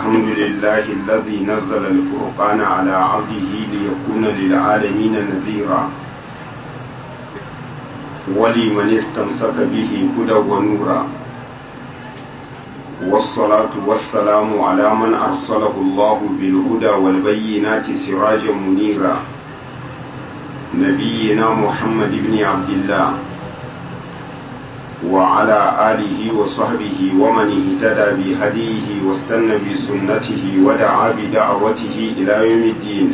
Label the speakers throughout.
Speaker 1: الحمد لله الذي نزل الفرقان على عبده ليكون للعالمين نذيرا ولمن استمسك به هدى ونورا والصلاة والسلام على من أرسله الله بالهدى والبينات سراجا منيرا نبينا محمد بن عبد الله وعلى آله وصحبه ومن اهتدى بهديه واستنى بسنته ودعا بدعوته إلى يوم الدين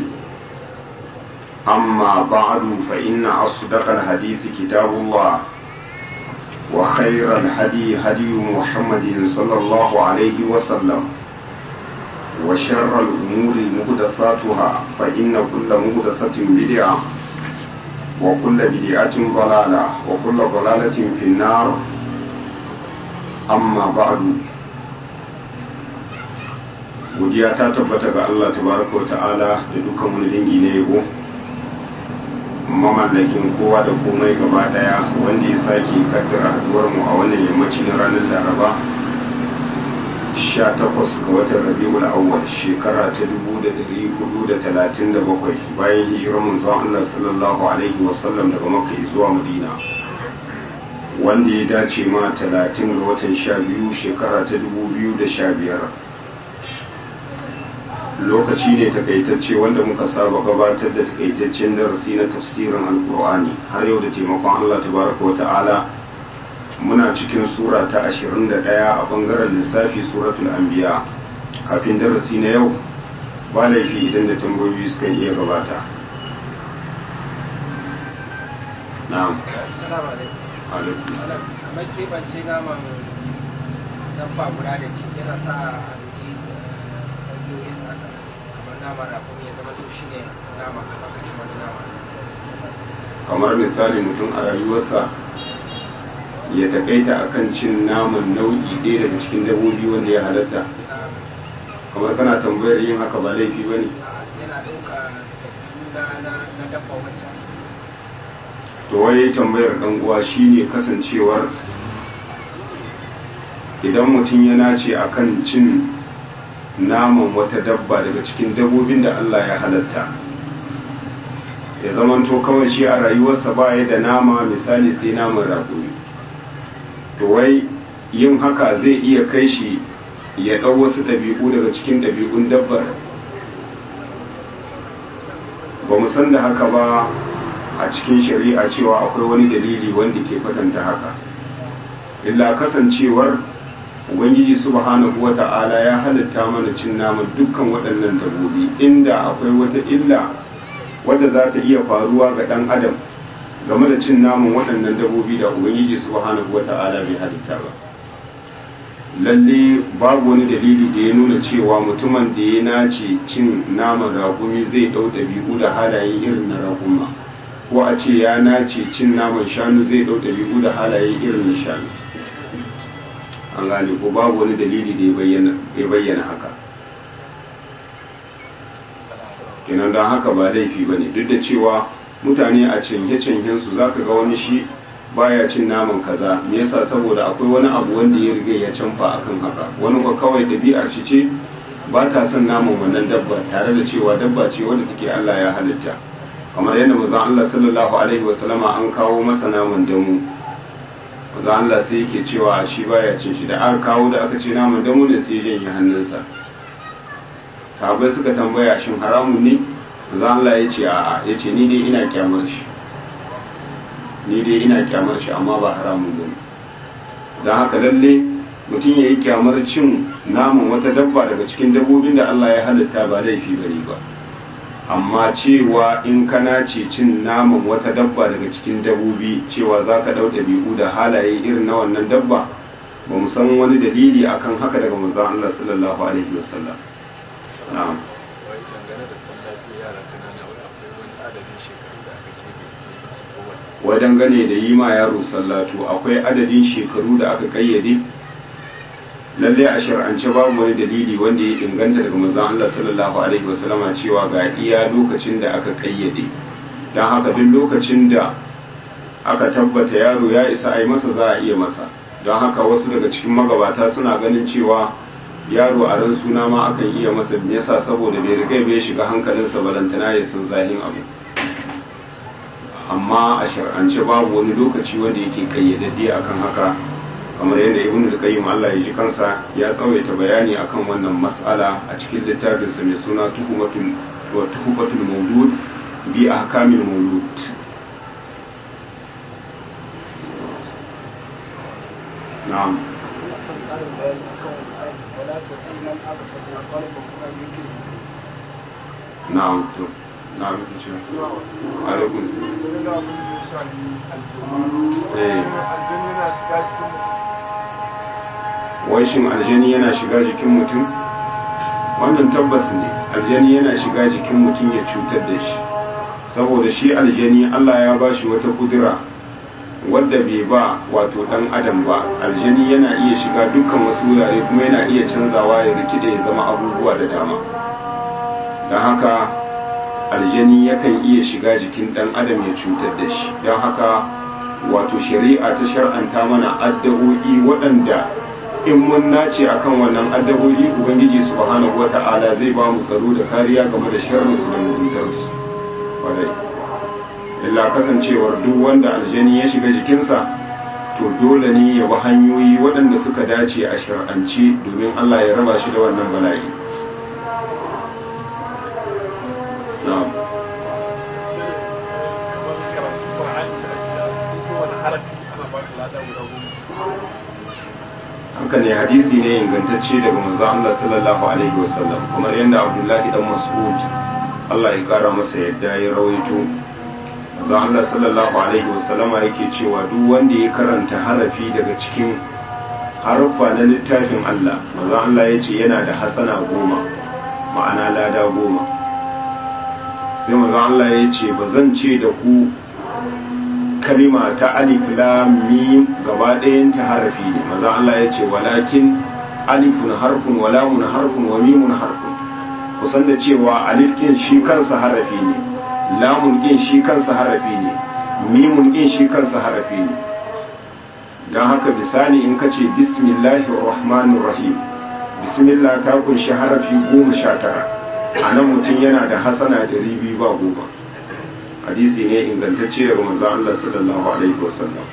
Speaker 1: أما بعد فإن أصدق الحديث كتاب الله وخير الهدي هدي محمد صلى الله عليه وسلم وشر الأمور مهدثاتها فإن كل مهدثة بدعة وكل بدعة ضلالة وكل ضلالة في النار أما بعد godiya ta tabbata ga Allah tabaraka wa ta'ala da dukkan wani dangi na yabo mamallakin kowa da komai gaba daya wanda ya sake kaddara haduwar mu a wannan yammaci na ranar laraba 18 ga watan rabiul awwal shekara ta 1437 bayan hijirar manzon Allah sallallahu alaihi wasallam daga makka zuwa madina wanda ya dace ma 30 ga watan 12 shekara ta 2015 lokaci ne takaitacce wanda muka saba gabatar da takaitaccen darasi na tafsirin alkur'ani har yau da taimakon Allah tabaraka wa ta'ala muna cikin sura ta 21 a bangaren lissafi suratul anbiya kafin darasi na yau ba laifi idan da tambayoyi suka iya gabata na'am
Speaker 2: assalamu alaikum kamar kebance naman dabba guda da ci yana sa a duki hanyoyin haka kamar nama da kuma ya zama to shi ne nama kamar kashi wani nama
Speaker 1: kamar misali mutum a rayuwarsa ya takaita akan cin naman nau'i ɗaya daga cikin dabbobi wanda ya halatta kamar kana tambayar yin haka ba laifi ba ne
Speaker 2: yana ɗauka na na dabba wancan
Speaker 1: to wai tambayar ɗan uwa shine kasancewar idan mutum ya nace akan cin naman wata dabba daga cikin dabbobin da Allah ya halatta ya zamanto kawai shi a rayuwarsa ba ya da nama misali sai naman raƙumi to wai yin haka zai iya kai shi ya ɗau wasu ɗabi'u daga cikin ɗabi'un dabbar ba mu san da haka ba a cikin shari'a cewa akwai wani dalili wanda ke kwatanta haka illa kasancewar ubangiji subhanahu wa ta'ala ya halitta mana cin naman dukkan waɗannan dabbobi inda akwai wata illa wadda za ta iya faruwa ga ɗan adam game da cin naman waɗannan dabbobi da ubangiji subhanahu wa ta'ala bai halitta ba lalle babu wani dalili da ya nuna cewa mutumin da ya nace cin naman raƙumi zai ɗau ɗabi'u da halaye irin na raƙuma ko a ce ya nace cin naman shanu zai ɗau ɗabi'u da halaye irin na shanu an gane ko babu wani dalili da ya bayyana haka kenan don haka ba laifi ba ne duk da cewa mutane a canje-canjen su za ka ga wani shi baya cin naman kaza me yasa saboda akwai wani abu wanda ya riga ya canfa akan haka wani ko kawai ɗabi'ar shi ce ba ta son naman wannan dabba tare da cewa dabba ce wadda take Allah ya halitta kamar yadda manzon Allah sallallahu alaihi wasallama an kawo masa naman damu manzon Allah sai yake cewa shi baya cin shi da aka kawo da aka ce naman damu ne sai ya janye hannunsa sahabai suka tambaya shin haramun ne manzon Allah ya ce a'a ya ce ni dai ina kyamar shi ni dai ina kyamar shi amma ba haramun ba ne don haka lalle mutum ya yi kyamar cin naman wata dabba daga cikin dabbobin da Allah ya halitta ba laifi bane ba amma cewa in kana ce cin naman wata dabba daga cikin dabbobi cewa za ka ɗau ɗabi'u da halaye irin na wannan dabba ba mu san wani dalili akan haka daga manzon Allah sallallahu alaihi wasallam na'am wajen gane da yi ma yaro sallatu akwai adadin shekaru da aka kayyade lalle a shar'ance babu wani dalili wanda ya inganta daga manzon Allah sallallahu alaihi wasallama cewa ga iya lokacin da aka kayyade don haka duk lokacin da aka tabbata yaro ya isa a yi masa za a iya masa don haka wasu daga cikin magabata suna ganin cewa yaro a ran suna ma akan iya masa me yasa saboda bai riga bai shiga hankalinsa balantana ya san zahin abu amma a shar'ance babu wani lokaci wanda yake kayyadadde akan haka kamar yadda ibn al-qayyim Allah ya ji kansa ya tsawaita bayani akan wannan mas'ala a cikin littafinsa mai suna tuhumatul wa tuhumatul mawlud bi ahkamil mawlud na'am na'am to na'am kici alaikum wai shin aljani yana shiga jikin mutum wannan tabbas ne aljani yana shiga jikin mutum ya cutar da shi saboda shi aljani Allah ya ba shi wata kudura wadda bai ba wato dan adam ba aljani yana iya shiga dukkan wasu wurare kuma yana iya canzawa ya rikide ya zama abubuwa da dama don haka aljani yakan iya shiga jikin dan adam ya cutar da shi don haka wato shari'a ta shar'anta mana addu'o'i waɗanda in mun nace akan wannan addu'o'i ubangiji subhanahu wata'ala zai ba mu tsaro da kariya game da sharrin su da muguntarsu kwarai illa kasancewar duk wanda aljani ya shiga jikinsa to dole ne ya bi hanyoyi waɗanda suka dace a shar'anci domin Allah ya raba shi da wannan bala'i na'am haka ne hadisi ne ingantacce daga manzo Allah sallallahu alaihi wasallam kamar yadda Abdullahi dan Mas'ud Allah ya kara masa yadda ya rawaito manzo Allah sallallahu alaihi wasallam yake cewa duk wanda ya karanta harafi daga cikin harfa na littafin Allah manzo Allah ya ce yana da hasana goma ma'ana lada goma sai manzo Allah ya ce ba zan ce da ku kalima ta alif lam mim gaba ɗayan ta harafi ne maza Allah ya ce walakin alifun harfun wa lamun harfun wa mimun harfun kusan da cewa alif kin shi kansa harafi ne lamun kin shi kansa harafi ne mimun kin shi kansa harafi ne don haka bisani in ka ce bismillahir rahmanir rahim bismillah ta kunshi harafi goma sha tara a nan mutum yana da hasana da ribi ba goma hadisi ne ingantacce daga manzon Allah sallallahu alaihi wasallam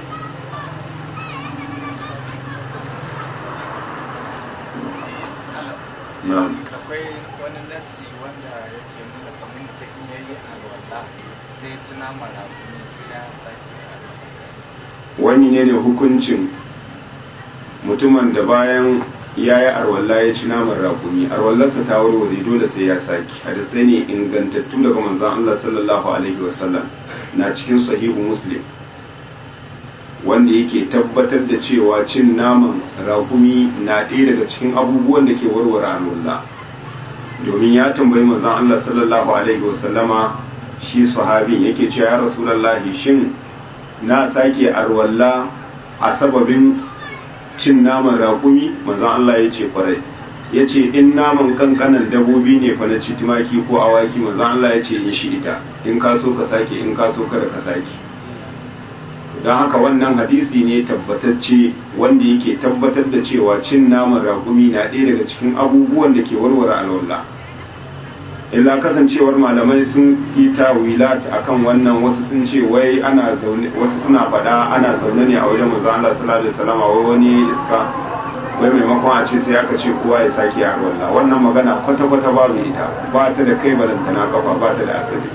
Speaker 1: na'am
Speaker 3: akwai wani nassi wanda yake nuna kamar mutum ya yi alwala sai ci nama rakumi sai ya sake alwala
Speaker 1: wani ne ne hukuncin mutumin da bayan ya yi arwalla ya ci naman rakumi arwallarsa ta warware dole sai ya saki hadisai ne ingantattu daga manzan Allah sallallahu alaihi wasallam na cikin sahihu muslim wanda yake tabbatar da cewa cin naman rakumi na ɗaya daga cikin abubuwan da ke warware arwalla domin ya tambayi manzan Allah sallallahu alaihi wasallama shi sahabin yake cewa ya rasulallahi shin na sake arwalla a sababin cin naman raƙumi manzon Allah ya ce kwarai ya ce in naman kankanan dabobi ne fa na ci tumaki ko awaki manzon Allah ya ce in shi ita in ka so ka sake in ka so kada ka sake don haka wannan hadisi ne tabbatacce wanda yake tabbatar da cewa cin naman raƙumi na ɗaya daga cikin abubuwan da ke warware alwala illa kasancewar malamai sun yi tawilat akan wannan wasu sun ce wai ana zaune wasu suna faɗa ana zaune ne a wajen manzo Allah sallallahu alaihi wasallam wai wani iska wai maimakon a ce sai aka ce kowa ya sake a wallah wannan magana kwata kwata babu ita ba ta da kai balantana kafa ba ta da asali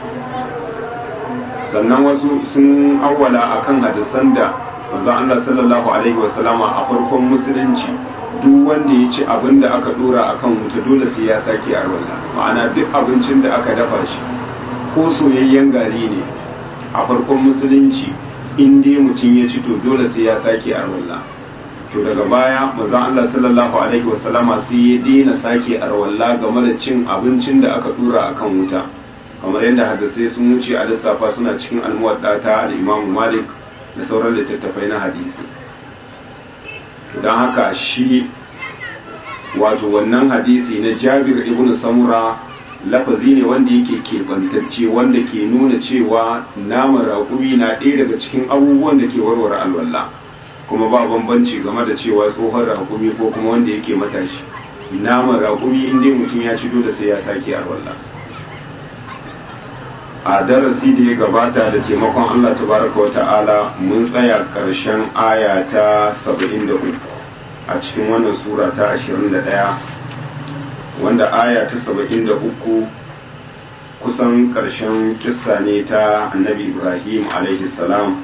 Speaker 1: sannan wasu sun awwala akan hadisan da manzo Allah sallallahu alaihi wasallama a farkon musulunci duk wanda ya ci abin da aka dora akan wuta dole sai ya sake a wallah ma'ana duk abincin da aka dafa shi ko soyayyen gari ne a farkon musulunci in dai mutum ya ci to dole sai ya sake a wallah to daga baya manzon Allah sallallahu alaihi wasallama sai ya daina sake arwalla game da cin abincin da aka dora akan wuta kamar yadda hadisai sun wuce a lissafa suna cikin almuwadda ta al-Imam Malik da sauran littattafai na hadisi don haka shi wato wannan hadisi na Jabir ibn Samura lafazi ne wanda yake keɓantacce wanda ke nuna cewa naman raƙumi na ɗaya daga cikin abubuwan da ke warware alwala kuma ba bambanci game da cewa tsohon raƙumi ko kuma wanda yake matashi naman raƙumi inda mutum ya ci dole sai ya sake arwalla a darasi da ya gabata da taimakon Allah tabaraka wata'ala mun tsaya ƙarshen aya ta 73 a cikin wannan sura ta 21 wanda aya ta 73 kusan ƙarshen kissa ne ta annabi ibrahim alaihi salam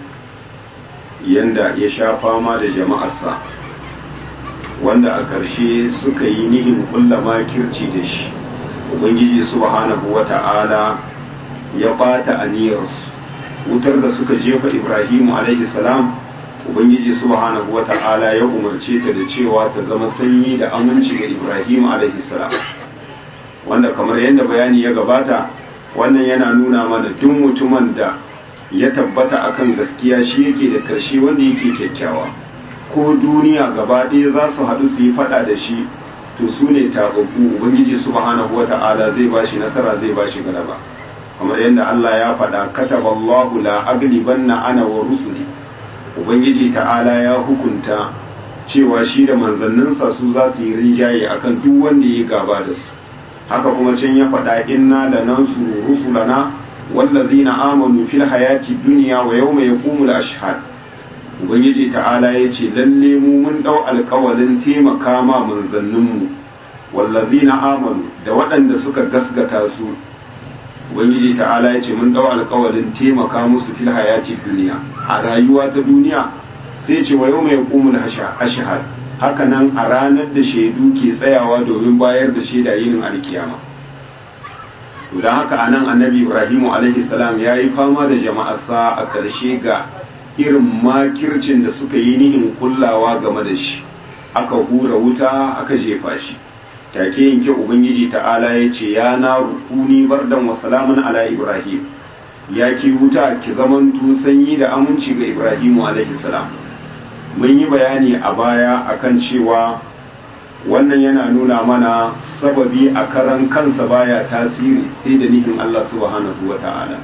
Speaker 1: yanda ya sha fama da jama'arsa wanda a ƙarshe suka yi nihin kulla makirci da shi ubangiji subhanahu wata'ala ya bata aniyarsu wutar da suka jefa ibrahimu alaihi salam ubangiji subhanahu wata'ala ya umarce ta da cewa ta zama sanyi da aminci ga ibrahimu alaihi salam wanda kamar yadda bayani ya gabata wannan yana nuna mana duk mutumin da ya tabbata akan gaskiya shi yake da karshe wanda yake kyakkyawa ko duniya gaba ɗaya za su haɗu su yi faɗa da shi to su ne taɓaɓɓu ubangiji subhanahu wata'ala zai ba shi nasara zai ba shi galaba kamar yadda Allah ya faɗa kataba Allahu la aglibanna ana wa rusuli ubangiji ta'ala ya hukunta cewa shi da manzanninsa su za su yi rinjaye akan duk wanda ya gaba da su haka kuma can ya faɗa inna da nan su rusulana wallazina amanu fil hayati dunya wa yawma yaqumul ashhad ubangiji ta'ala ya ce lalle mu mun dau alkawalin taimaka ma manzanninmu wallazina amanu da waɗanda suka gasgata su ubangiji ta'ala ya ce mun dau alkawalin taimaka musu fil hayati duniya a rayuwa ta duniya sai ce wa yawma yaqumul ashhad haka nan a ranar da shaidu ke tsayawa domin bayar da shaida yinin alkiyama to dan haka anan annabi ibrahimu alaihi salam yayi fama da jama'arsa a karshe ga irin makircin da suka yi nihin kullawa game da shi aka hura wuta aka jefa shi take yanke ubangiji ta'ala ya ce ya na rukuni bardan wa salamun ala ibrahim ya ki wuta ki zamanto sanyi da aminci ga ibrahimu alaihi salam mun yi bayani a baya akan cewa wannan yana nuna mana sababi a karan kansa baya tasiri sai da nihin Allah subhanahu wa ta'ala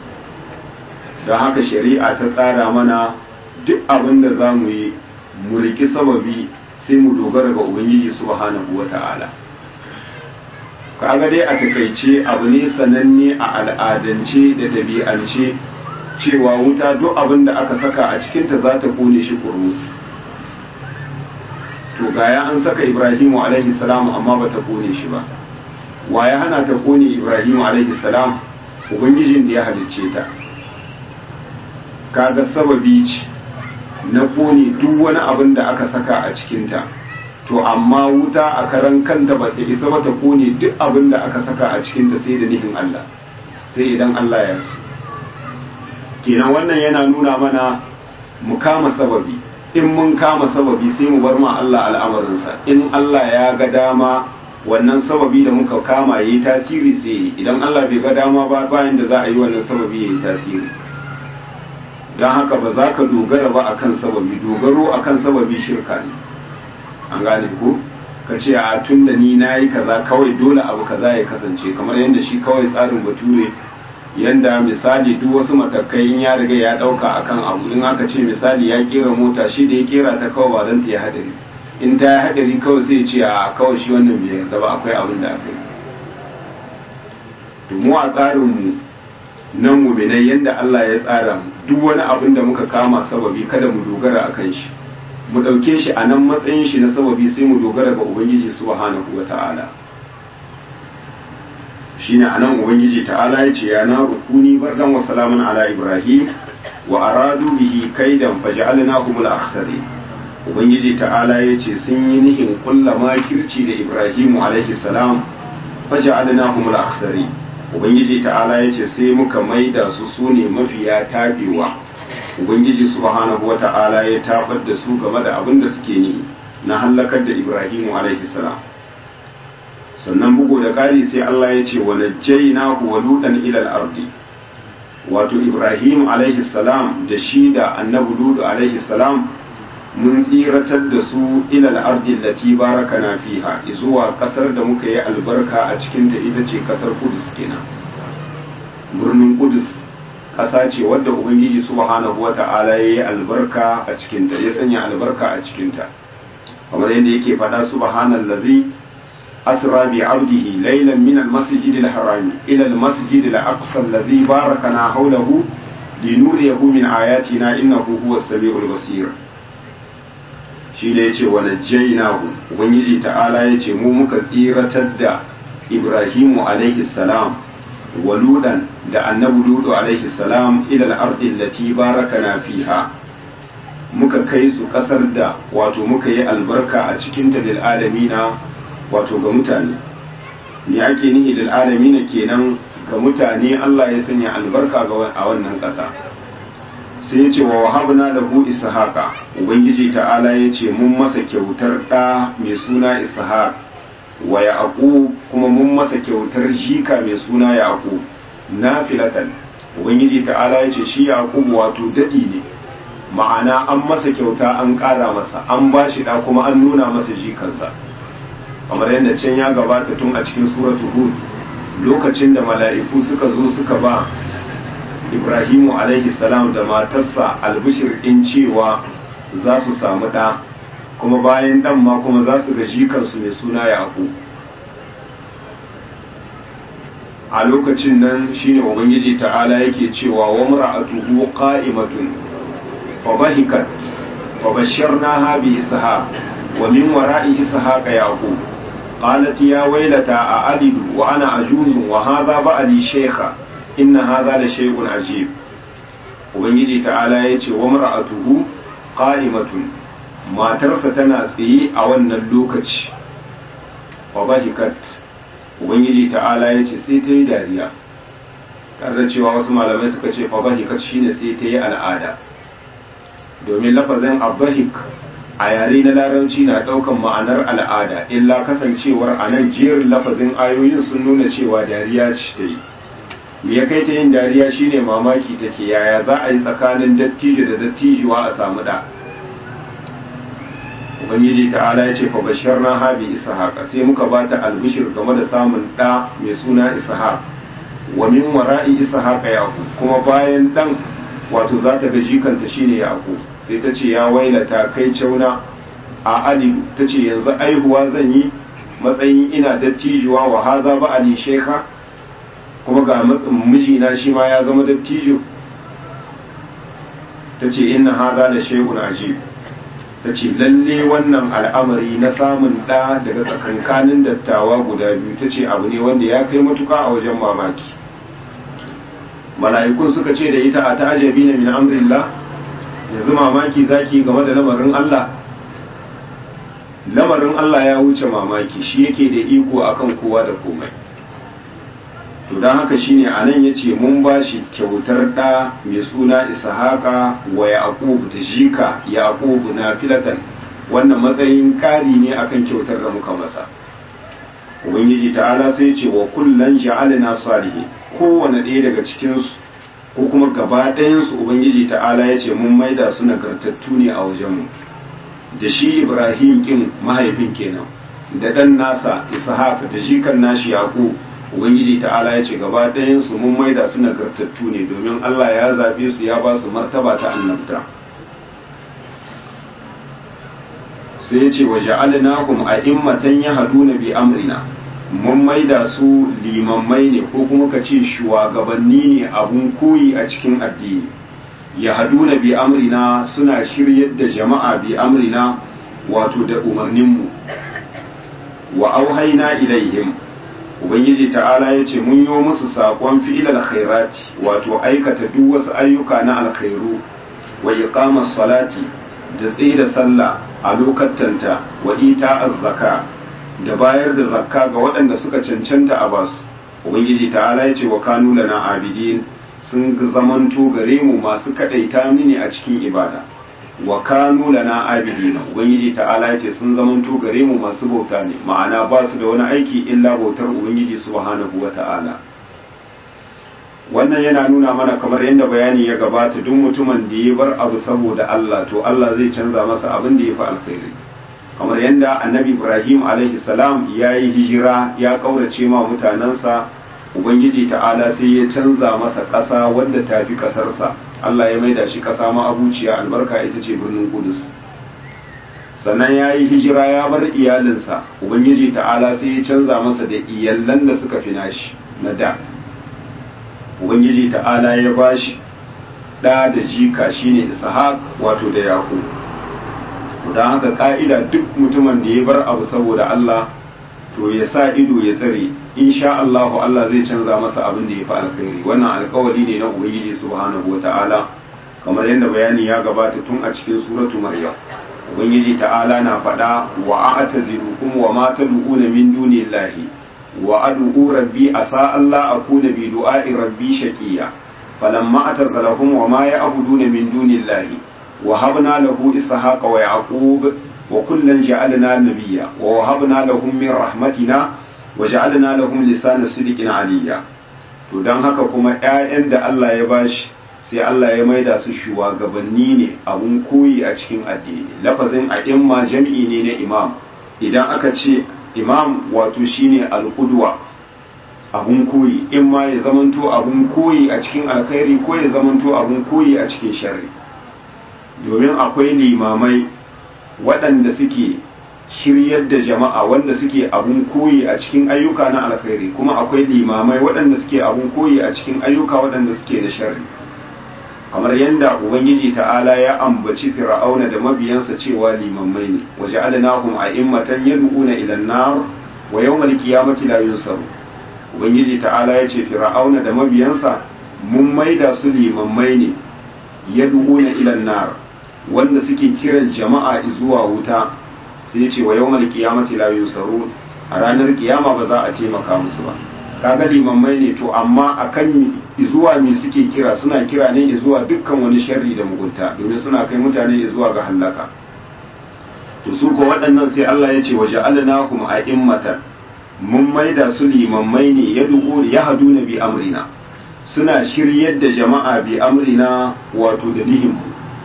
Speaker 1: don haka shari'a ta tsara mana duk abin da za mu yi mu riki sababi sai mu dogara ga ubangiji subhanahu wa ta'ala kaga dai a takaice abu ne sananne a al'adance da dabi'ance cewa wuta duk abin da aka saka a cikinta za ta kone shi kurmus to gaya an saka ibrahimu alaihi salam amma ba ta kone shi ba wa ya hana ta kone ibrahimu alaihi salam ubangijin da ya halicce ta kaga sababi ce na kone duk wani abin da aka saka a cikinta to amma wuta a karan kanta ba ta isa ba ta kone duk abin da aka saka a cikinta sai da nihin Allah sai idan Allah ya so kenan wannan yana nuna mana mu kama sababi in mun kama sababi sai mu bar ma Allah al'amarinsa in Allah ya ga dama wannan sababi da muka kama yayi tasiri sai idan Allah bai ga dama ba bayan da za a yi wannan sababi yayi tasiri don haka ba za ka dogara ba akan sababi dogaro akan sababi shirka ne an gane ko ka ce a tun da ni na yi kaza kawai dole abu kaza ya kasance kamar yadda shi kawai tsarin bature yanda misali duk wasu matakai in ya riga ya dauka akan abu in aka ce misali ya kera mota shi da ya kera ta kawai ba don ta yi hadari in ta yi hadari kawai sai ce a kawai shi wannan bai yarda ba akwai abin da aka yi to mu a tsarinmu nan muminai yanda Allah ya tsara mu duk wani abin da muka kama sababi kada mu dogara akan shi mu ɗauke shi a nan matsayin shi na sababi sai mu dogara ga ubangiji subhanahu wa ta'ala shine anan ubangiji ta'ala ya ce ya na rukuni bardan wa salamun ala ibrahim wa aradu bihi kaidan faj'alnahum al-akhsari ubangiji ta'ala ya ce sun yi nihin kulla makirci da ibrahimu alaihi salam faj'alnahum al-akhsari ubangiji ta'ala ya ce sai muka maida su sune mafiya tabewa ubangiji subhanahu wa ta'ala ya tabar da su game da abin da suke ni na hallakar da ibrahimu alaihi salam sannan bugu da ƙari sai Allah ya ce wa najjaynahu wa ludan ila al-ardi wato Ibrahim alaihi salam da shi da annabi Ludu alaihi salam mun tsiratar da su ila al-ardi allati barakana fiha zuwa kasar da muka yi albarka a cikin ta ita ce kasar Kudus kenan birnin Kudus ƙasa ce wadda ubangiji subhanahu wata'ala ya yi albarka a cikinta ya sanya albarka a cikinta kamar yadda yake faɗa subhanallazi asra bi abdihi laylan min almasjid alharam ila almasjid alaqsa alladhi barakana hawlahu linuriyahu min ayatina innahu huwas samiul basir shi da yace wa najjaynahu ubangiji ta'ala yace mu muka tsiratar da ibrahimu alaihi salam waludan da annabi ludu alaihi salam ila al-ardi allati barakana fiha muka kai su kasar da wato muka yi albarka a cikin ta lil alamina wato ga mutane me ake nihi lil alamina kenan ga mutane Allah ya sanya albarka ga a wannan kasa sai ya ce wa wahabna lahu ishaqa ubangiji ta'ala ya ce mun masa kyautar da mai suna ishaq wa yaqub kuma mun masa kyautar jika mai suna yaqub nafilatan ubangiji ta'ala ya ce shi yaqub wato dadi ne ma'ana an masa kyauta an ƙara masa an ba shi da kuma an nuna masa jikansa kamar yadda can ya gabata tun a cikin suratu hud lokacin da mala'iku suka zo suka ba ibrahimu alaihi salam da matarsa albishir in cewa za su samu ɗa kuma bayan ɗan ma kuma za su ga jikansu mai suna yaƙo a lokacin nan shine ubangiji ta'ala yake cewa wa mar'atuhu qa'imatun fa bahikat fa basharnaha bi ishaq wa min wara'i ishaq yaqub qalat ya waylata a alidu wa ana ajuzun wa hadha ba'li shaykha inna hadha la shay'un ajib ubangiji ta'ala yace wa mar'atuhu qa'imatun matarsa tana tsaye a wannan lokaci wa bahikat ubangiji ta'ala yace sai ta yi dariya tare da cewa wasu malamai suka ce fa bahikat shine sai ta yi al'ada domin lafazin abahik a yare na larabci na daukan ma'anar al'ada illa kasancewar a nan jerin lafazin ayoyin sun nuna cewa dariya ce ta yi me ya kai ta yin dariya shine mamaki take yaya za a yi tsakanin dattijo da dattijuwa a samu da ubangiji ta'ala ya ce fa bashirna habi ishaq sai muka bata albishir game da samun da mai suna ishaq wa min wara'i ishaq yaqub kuma bayan dan wato za ta ga jikanta shine yaqub sai ta ce ya wailata kai cauna a alidu ta ce yanzu aihuwa zan yi matsayin ina dattijuwa wa haza ba ali shekha kuma ga mijina shi ma ya zama dattijo ta ce inna haza da shehun ajib ta ce lalle wannan al'amari na samun ɗa daga tsakankanin dattawa guda biyu ta ce abu ne wanda ya kai matuka a wajen mamaki mala'ikun suka ce da ita a ta'ajabi na min amrillah yanzu mamaki zaki game da lamarin Allah lamarin Allah ya wuce mamaki shi yake da iko akan kowa da komai to don haka shine a nan ya ce mun ba shi kyautar ɗa mai suna ishaqa wa yaqub da jika yaqub na filatan wannan matsayin ƙari ne akan kyautar da muka masa ubangiji ta'ala sai ce wa kullan ja'alna salihin kowane ɗaya daga cikinsu ko kuma gaba ɗayansu ubangiji ta'ala ya ce mun maida su nagartattu ne a wajenmu da shi ibrahim kin mahaifin kenan da ɗan nasa ishaq da jikan nashi yaƙo ubangiji ta'ala ya ce gaba ɗayansu mun maida su nagartattu ne domin allah ya zaɓe su ya ba su martaba ta annabta sai ya ce wa ja'alnahum a'immatan yahduna bi amrina mun maida su limammai ne ko kuma ka ce shugabanni ne abun koyi a cikin addini ya haduna bi amrina suna shiryar da jama'a bi amrina wato da umarninmu wa auhaina ilaihim ubangiji ta'ala ya ce mun yi musu saƙon fi'ilal khairati wato aikata duk wasu ayyuka na alkhairu wa iqamas salati da tsaye da sallah a lokatanta wa ita az-zaka da bayar da zakka ga waɗanda suka cancanta a basu ubangiji ta'ala ya ce wa kanu lana abidin sun zamanto gare mu masu kadaita mini a cikin ibada wa kanu lana abidin ubangiji ta'ala ya ce sun zamanto gare mu masu bauta ne ma'ana ba su da wani aiki illa bautar ubangiji subhanahu wa ta'ala wannan yana nuna mana kamar yadda bayani ya gabata duk mutumin da ya bar abu saboda Allah to Allah zai canza masa abin da ya fi alkhairi kamar yadda annabi ibrahim alaihi salam ya yi hijira ya kaurace ma mutanensa ubangiji ta'ala sai ya canza masa ƙasa wadda ta fi ƙasarsa Allah ya maida shi ƙasa ma abuciya albarka ita ce birnin Kudus sannan ya yi hijira ya bar iyalinsa ubangiji ta'ala sai ya canza masa da iyallan da suka fi nashi na da ubangiji ta'ala ya ba shi ɗa da jika shine ishaq wato da yaƙo don haka ƙa'ida duk mutumin da ya bar abu saboda Allah to ya sa ido ya tsare insha Allahu Allah zai canza masa abin da ya fi alkhairi wannan alkawari ne na ubangiji subhanahu wata'ala kamar yadda bayani ya gabata tun a cikin suratu maryam ubangiji ta'ala na faɗa wa a'tazilukum wa ma tad'una min dunillahi wa ad'u rabbi asa Allah akuna bi du'a'i rabbi shaqiya falamma atazalahum wa ma ya'buduna min dunillahi wa habna lahu ishaqa wa yaqub wa kullan ja'alna nabiyya wa wahabna lahum min rahmatina wa ja'alna lahum lisana sidqin aliyya to dan haka kuma ƴaƴan da Allah ya bashi sai Allah ya maida su shugabanni ne abun koyi a cikin addini lafazin a'imma jam'i ne na imam idan aka ce imam wato shine al-qudwa abun koyi in ma ya zamanto abun koyi a cikin alkhairi ko ya zamanto abun koyi a cikin sharri domin akwai limamai waɗanda suke shiryar da jama'a wanda suke abun koyi a cikin ayyuka na alkhairi kuma akwai limamai waɗanda suke abun koyi a cikin ayyuka waɗanda suke da sharri kamar yadda ubangiji ta'ala ya ambaci fir'auna da mabiyansa cewa limammai ne waje alinahum a immatan yad'una ila nar wa yawmal qiyamati la yunsaru ubangiji ta'ala ya ce fir'auna da mabiyansa mun maida su limammai ne yad'una ila nar wanda suke kiran jama'a zuwa wuta sai ce wa yawmal qiyamati la yunsaru a ranar kiyama ba za a taimaka musu ba kaga limammai ne to amma akan zuwa me suke kira suna kira ne zuwa dukkan wani sharri da mugunta domin suna kai mutane zuwa ga halaka to su ko waɗannan sai Allah ya ce waje alnahum a'immatan mun maida su limammai ne ya duku ya haduna bi amrina suna shiryar da jama'a bi amrina wato da nihimu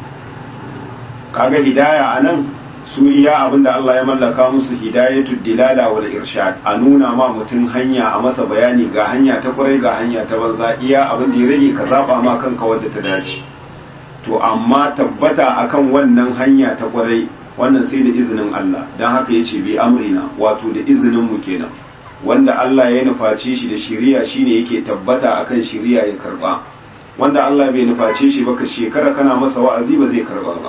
Speaker 1: kaga hidaya anan su iya abinda Allah ya mallaka musu hidayatu dilala wal irshad a nuna ma mutum hanya a masa bayani ga hanya ta kwarai ga hanya ta banza iya abin da ya rage ka zaba ma kanka wadda ta dace to amma tabbata akan wannan hanya ta kwarai wannan sai da izinin Allah dan haka yace bi amrina wato da izinin mu kenan wanda Allah ya nuface shi da shiriya shine yake tabbata akan shiriya ya karba wanda Allah bai nuface shi ba ka shekara kana masa wa'azi ba zai karba ba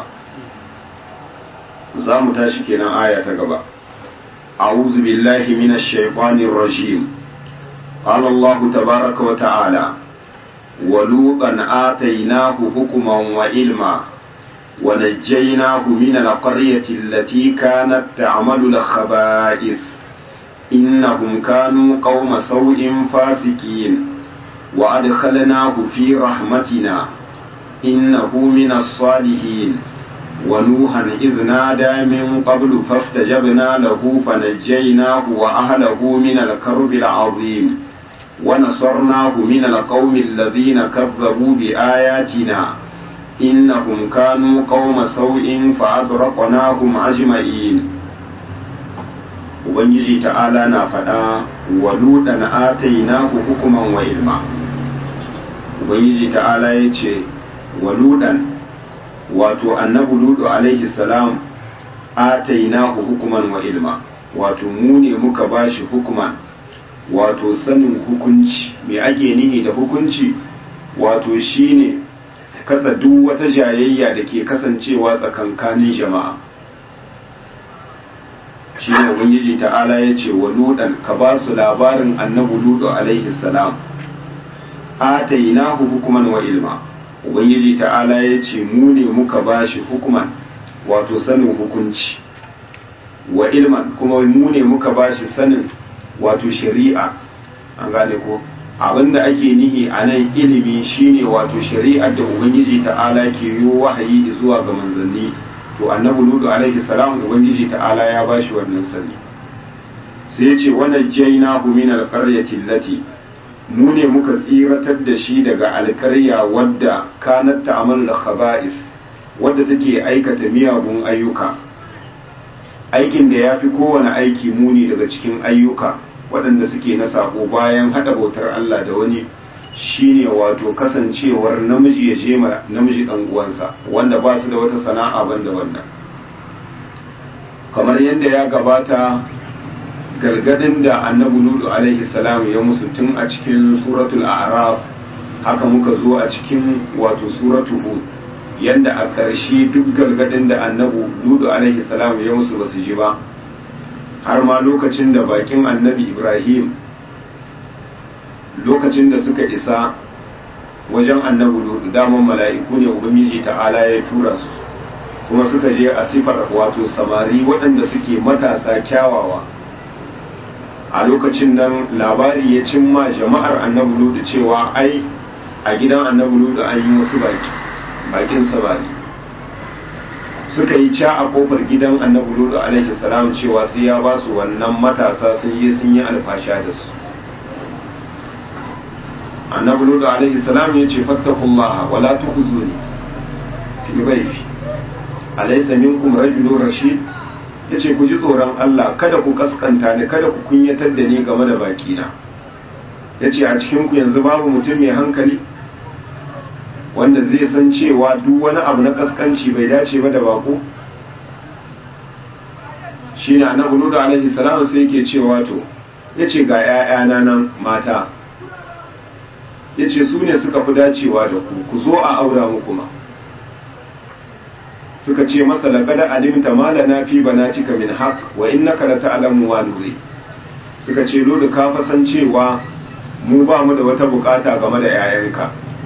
Speaker 1: za mu tashi kenan aya ta gaba a'udhu billahi minash shaitanir rajim qala Allah tabaaraka wa ta'ala wa luqan atainahu hukman wa ilma wa najjaynahu min al-qaryati allati kanat ta'malu al-khaba'ith innahum kanu qauma sawin fasikin wa adkhalnahu fi rahmatina innahu min as-salihin ونوحا إذ نادى من قبل فاستجبنا له فنجيناه وأهله من الكرب العظيم ونصرناه من القوم الذين كذبوا بآياتنا إنهم كانوا قوم سوء فأغرقناهم أجمعين Ubangiji ta'ala na faɗa wa luɗan atainahu hukuman wa ilma Ubangiji ta'ala ya ce wa luɗan wato annabi ludu alaihi salam atainahu hukuman wa ilma wato mu ne muka bashi hukuman wato sanin hukunci me ake nihi da hukunci wato shine katsa duk wata jayayya da ke kasancewa tsakankanin jama'a shine ubangiji ta'ala ya ce wa ludan ka ba su labarin annabi ludu alaihi salam atainahu hukuman wa ilma ubangiji ta'ala ya ce mu ne muka ba shi hukuman wato sanin hukunci wa ilman kuma mu ne muka ba shi sanin wato shari'a an gane ko abinda ake nihi a nan ilimi shine wato shari'ar da ubangiji ta'ala ke yi wahayi zuwa ga manzanni to annabi ludu alaihi salam ubangiji ta'ala ya ba shi wannan sani sai ya ce wannan jainahu min alqaryati allati mu ne muka tsiratar da shi daga alkarya wadda kanat ta'amalu da khaba'is wadda take aikata miyagun ayyuka aikin da ya fi kowane aiki muni daga cikin ayyuka waɗanda suke na sako bayan haɗa bautar Allah da wani shine wato kasancewar namiji ya je ma namiji ɗan uwansa wanda ba su da wata sana'a banda wannan kamar yadda ya gabata gargadin da annabi ludu alaihi salam ya musu tun a cikin suratul a'raf haka muka zo a cikin wato suratul hud yanda a ƙarshe duk gargadin da annabi ludu alaihi salam ya musu basu ji ba har ma lokacin da bakin annabi ibrahim lokacin da suka isa wajen annabi ludu daman mala'iku ne ubangiji ta'ala ya tura su kuma suka je a sifar wato samari waɗanda suke matasa kyawawa a lokacin nan labari ya cimma jama'ar annabi ludu cewa ai a gidan annabi ludu an yi wasu baki bakin samari suka yi ca a kofar gidan annabi ludu alaihi salam cewa sai ya ba su wannan matasa sun yi sun yi alfasha da su annabi ludu alaihi salam ya ce fattakullaha wala tukhzuni fi dhayfi alaysa minkum rajulun rashid yace ku ji tsoron Allah kada ku kaskanta ni kada ku kunyatar da ni game da bakina yace a cikin ku yanzu babu mutum mai hankali wanda zai san cewa duk wani abu na kaskanci bai dace ba da bako shine annabi ludu alaihi salam sai yake cewa to yace ga 'ya'yana nan mata yace su ne suka fi dacewa da ku ku zo a aura muku ma suka ce masa laqad alimta ma lana fi banatika min haqq wa innaka la ta'lamu wa nuri suka ce lulu ka fa san cewa mu ba mu da wata bukata game da 'ya'yanka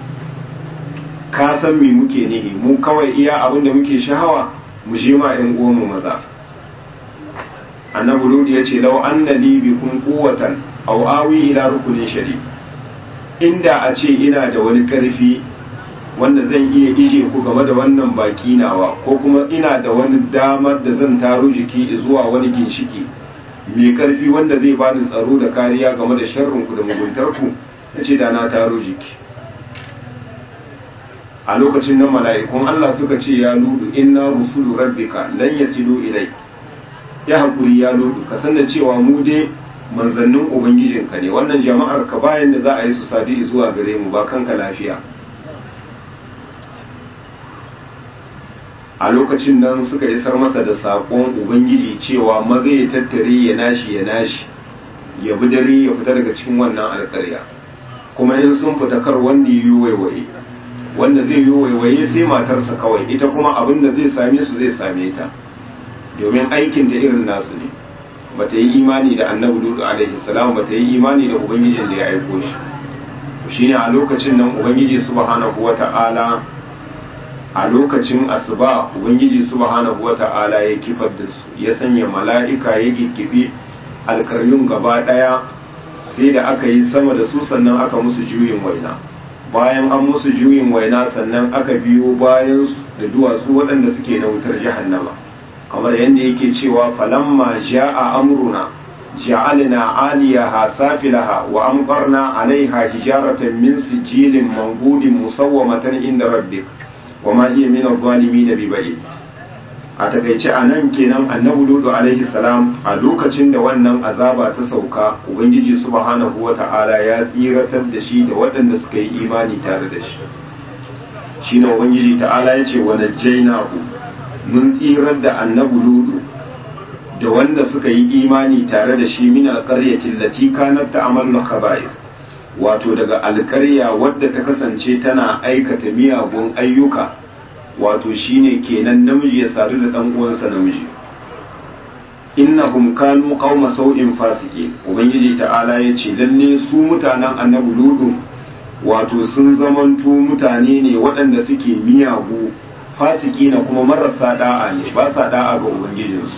Speaker 1: ka san me muke nihi mu kawai iya abin da muke shahawa mu je ma 'yan uwanmu maza annabi lulu ya ce law anna li bikum quwwatan aw awi ila rukunin shari inda a ce ina da wani karfi wanda zan iya ije ku game da wannan baki nawa ko kuma ina da wani damar da zan taro jiki zuwa wani ginshiki mai karfi wanda zai bani tsaro da kariya game da sharrin ku da muguntar ku nace da na taro jiki a lokacin nan mala'ikun Allah suka ce ya ludu inna rusulu rabbika lan yasilu ilai ya hakuri ya ludu ka san da cewa mu dai manzannin ubangijinka ne wannan jama'ar ka bayan da za a yi su sadi zuwa gare mu ba kanka lafiya a lokacin nan suka isar masa da saƙon ubangiji cewa maza ya tattare ya nashi ya nashi ya bi dare ya fita daga cikin wannan alƙarya kuma in sun fita kar wanda yi waiwaye wanda zai yi waiwaye sai matarsa kawai ita kuma abin da zai same su zai same ta domin aikin ta irin nasu ne bata yi imani da annabi lutu alaihi salam bata yi imani da ubangijin da ya aiko shi shine a lokacin nan ubangiji subhanahu wata'ala a lokacin asuba ubangiji subhanahu wata'ala ya kifar da su ya sanya mala'ika ya kikkifi alkaryun gaba daya sai da aka yi sama da su sannan aka musu juyin waina bayan an musu juyin waina sannan aka biyo bayan da duwatsu waɗanda suke na wutar jahannama kamar yadda yake cewa falamma ja'a amruna ja'alna 'aliyaha safilaha wa amtarna 'alayha hijaratan min sijilin manbudin musawwamatan inda rabbik wa ma hiya min adh-dhalimin biba'id a takaice anan kenan annabi ludu alaihi salam a lokacin da wannan azaba ta sauka ubangiji subhanahu wata'ala ya tsiratar da shi da waɗanda suka yi imani tare da shi shine ubangiji ta'ala ya ce wa najjaynahu mun tsirar da annabi ludu da wanda suka yi imani tare da shi min alqaryatin lati kanat ta'malu khaba'is wato daga alƙarya wadda ta kasance tana aikata miyagun ayyuka wato shine kenan namiji ya sadu da dan uwansa namiji innahum kanu qauma sau'in fasiki ubangiji ta'ala ya ce lalle su mutanen annabi ludu wato sun zamanto mutane ne waɗanda suke miyagu fasiki na kuma marasa da'a ne ba sa da'a ga ubangijinsu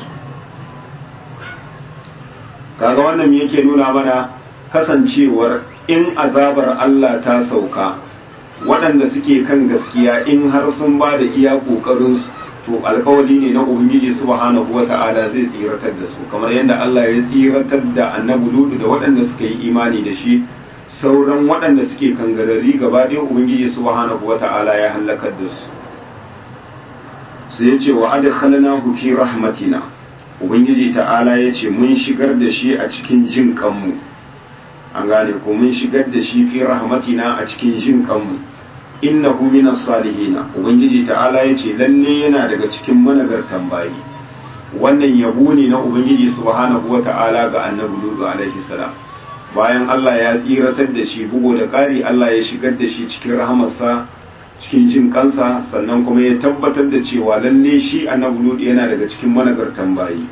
Speaker 1: kaga wannan me yake nuna mana kasancewar in azabar Allah ta sauka waɗanda suke kan gaskiya in har sun ba da iya ƙoƙarinsu to alkawali ne na ubangiji subhanahu wata'ala zai tsiratar da su kamar yadda Allah ya tsiratar da annabi ludu da waɗanda suka yi imani da shi sauran waɗanda suke kangarari gaba ɗaya ubangiji subhanahu wata'ala ya halakar da su sai ya ce wa adkhalnahu fi rahmatina ubangiji ta'ala ya ce mun shigar da shi a cikin jin kanmu an gane ko mun shigar da shi fi rahmatina a cikin jin kanmu innahu minas salihina ubangiji ta'ala ya ce lalle yana daga cikin managartan bayi wannan yabo ne na ubangiji subhanahu wata'ala ga annabi lutu alaihi salam bayan Allah ya tsiratar da shi bugo da ƙari Allah ya shigar da shi cikin rahamarsa cikin jin kansa sannan kuma ya tabbatar da cewa lalle shi annabi lutu yana daga cikin managartan bayi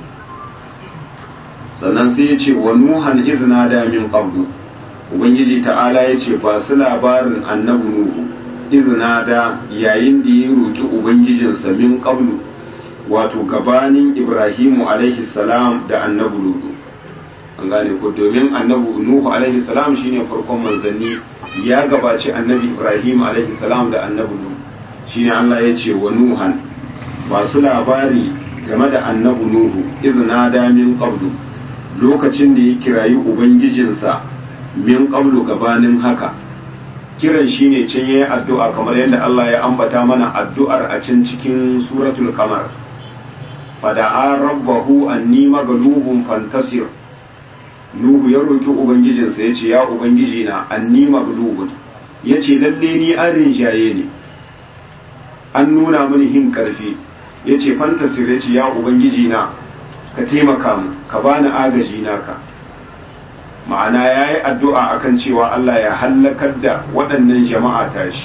Speaker 1: sannan sai ya ce wa nuhan izna da min qablu ubangiji ta'ala ya ce ba su labarin annabi nuhu izna da yayin da ya roki ubangijinsa min qablu wato gabanin ibrahimu alaihi salam da annabi lutu an gane ko domin annabi nuhu alaihi salam shine farkon manzanni ya gabaci annabi ibrahim alaihi salam da annabi nuhu shine Allah ya ce wa nuhan ba su labari game da annabi nuhu izna da min qablu lokacin da ya kirayi ubangijinsa min qablu gabanin haka kiran shine can yayi addu'a kamar yadda Allah ya ambata mana addu'ar a can cikin suratul qamar fada'a rabbahu anni maghlubun fantasir nuhu ya roki ubangijinsa yace ya ubangiji na anni maghlubun yace lalle ni an rinjaye ne an nuna mini hin karfi yace fantasir yace ya ubangiji na ka taimaka mu ka bani agaji naka ma'ana ya yi addu'a akan cewa Allah ya hallakar da waɗannan jama'a tashi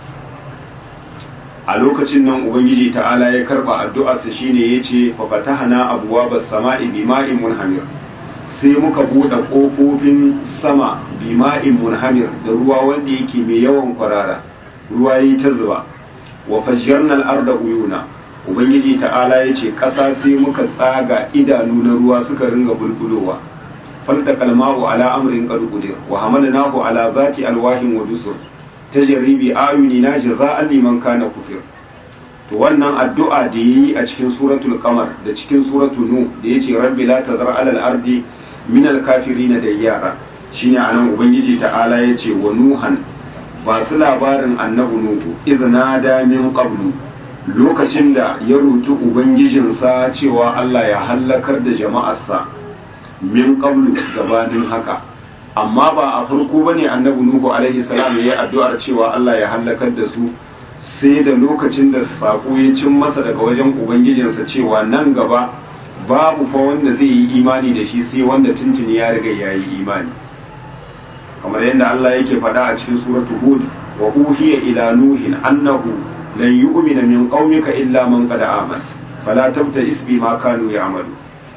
Speaker 1: a lokacin nan ubangiji ta'ala ya karba addu'arsa shine ya ce fafatahana abuwa ba sama'i bima'in munhamir sai muka buɗe ƙofofin sama bima'in munhamir da ruwa wanda yake mai yawan kwarara ruwa yi ta zuba wa fajjarnal arda uyuna ubangiji ta'ala ya ce ƙasa sai muka tsaga idanu na ruwa suka ringa bulbulowa falta kalmahu ala amrin qad qudir wa hamalnahu ala zati alwahin wa dusur tajribi ayunina jaza'an liman kana kufir to wannan addu'a da yayi a cikin suratul qamar da cikin suratul nu da yace rabbi la tazar ala al-ardi min al-kafirin dayyara shine anan ubangiji ta'ala yace wa nuhan ba su labarin annabi nuhu idna da min qablu lokacin da ya roki ubangijinsa cewa Allah ya hallakar da jama'arsa min qablu gabanin haka amma ba a farko bane annabi nuhu alaihi salam yayi addu'ar cewa Allah ya halakar da su sai da lokacin da sako ya cin masa daga wajen ubangijinsa cewa nan gaba babu fa wanda zai yi imani da shi sai wanda tuntuni ya riga ya yi imani kamar yadda Allah yake faɗa a cikin suratu hud wa uhiya ila nuhin annahu lan yu'mina min qaumika illa man qad amana fala tabta'is bima kanu ya'malu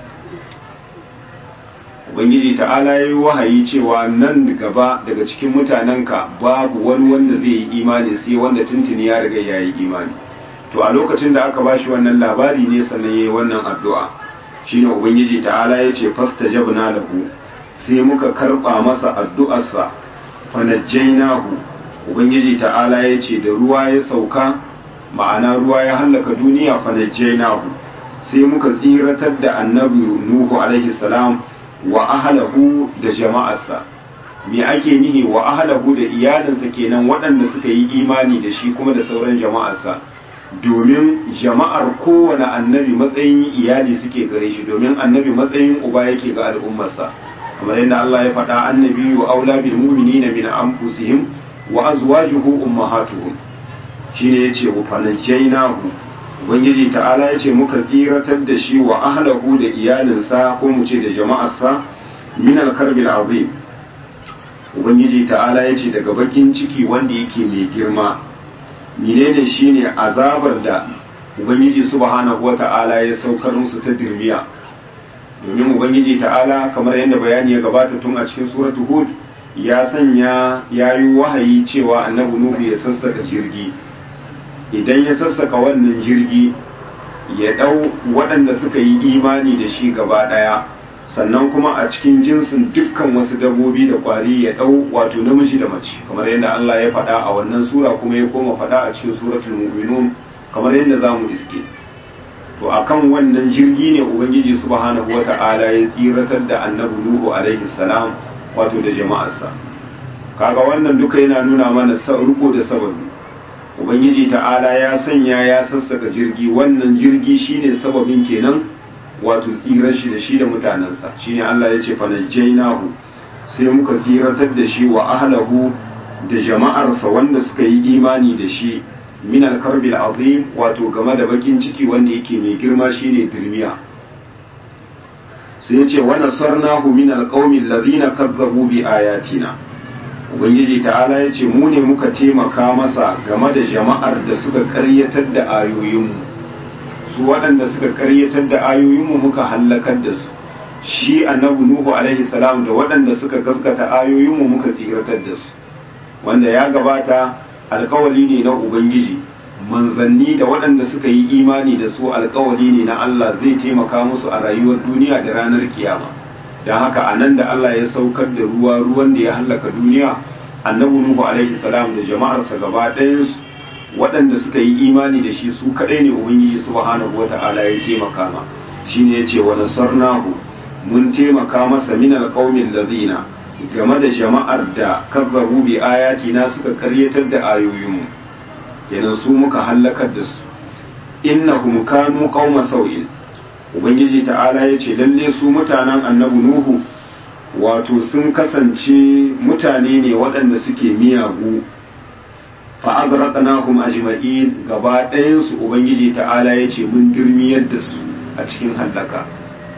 Speaker 1: ubangiji ta'ala ya yi wahayi cewa nan gaba daga cikin mutanenka babu wani wanda zai yi imani sai wanda tuntuni ya riga ya yi imani to a lokacin da aka bashi wannan labari ne sannan ya yi wannan addu'a shine ubangiji ta'ala ya ce fasta jabna lahu sai muka karba masa addu'arsa fanajjainahu ubangiji ta'ala ya ce da ruwa ya sauka ma'ana ruwa ya hallaka duniya fanajjainahu sai muka tsiratar da annabi nuhu alaihi salam wa ahalahu da jama'arsa me ake nihi wa ahalahu da iyalinsa kenan waɗanda suka yi imani da shi kuma da sauran jama'arsa domin jama'ar kowane annabi matsayin iyali suke gare shi domin annabi matsayin uba yake ga al'ummarsa kamar yadda Allah ya faɗa annabi wa aula bil mu'minina min anfusihim wa azwajuhu ummahatuhum shine yace wa fanajjaynahu ubangiji ta'ala ya ce muka tsiratar da shi wa ahlahu da iyalinsa ko mu ce da jama'arsa min alkarbil azim ubangiji ta'ala ya ce daga bakin ciki wanda yake mai girma menene shine azabar da ubangiji subhanahu wata'ala ya saukar musu ta dirmiya domin ubangiji ta'ala kamar yadda bayani ya gabata tun a cikin suratu hud ya sanya yayi wahayi cewa annabi nuhu ya sassaka jirgi idan ya sassaka wannan jirgi ya ɗau waɗanda suka yi imani da shi gaba ɗaya sannan kuma a cikin jinsin dukkan wasu dabbobi da ƙwari ya ɗau wato namiji da mace kamar yadda Allah ya faɗa a wannan sura kuma ya koma faɗa a cikin suratul mu'minun kamar yadda za mu iske to akan wannan jirgi ne ubangiji subhanahu wata'ala ya tsiratar da annabi nuhu alaihi salam wato da jama'arsa kaga wannan duka yana nuna mana riko da sababi ubangiji ta'ala ya sanya ya sassaka jirgi wannan jirgi shine sababin kenan wato tsirar shi da shi da mutanensa shine Allah ya ce fanajjainahu sai muka tsiratar da shi wa ahlahu da jama'arsa wanda suka yi imani da shi min al-karbil azim wato game da bakin ciki wanda yake mai girma shine dirmiya sai yace wa nasarnahu min al-qaumi alladhina kazzabu bi ayatina ubangiji ta'ala yace mu ne muka taimaka masa game da jama'ar da suka karyatar da ayoyinmu su waɗanda suka karyatar da ayoyinmu muka hallakar da su shi annabi nuhu alaihi salam da waɗanda suka gaskata ayoyinmu muka tsiratar da su wanda ya gabata alkawali ne na ubangiji manzanni da waɗanda suka yi imani da su alkawali ne na Allah zai taimaka musu a rayuwar duniya da ranar kiyama don haka a nan da Allah ya saukar da ruwa ruwan da ya hallaka duniya annabi nuhu alaihi salam da jama'arsa gaba ɗayansu waɗanda suka yi imani da shi su kaɗai ne ubangiji subhanahu wata'ala ya taimaka ma shine yace wa nasarnahu mun taimaka masa min alqaumin ladina game da jama'ar da kazzabu bi ayatina suka karyatar da ayoyinmu kenan su muka hallakar da su innahum kanu qauma sau'in ubangiji ta'ala yace lalle su mutanen annabi nuhu wato sun kasance mutane ne waɗanda suke miyagu fa azraqnahum ajma'in gaba ɗayan su ubangiji ta'ala yace mun dirmiyar da su a cikin hallaka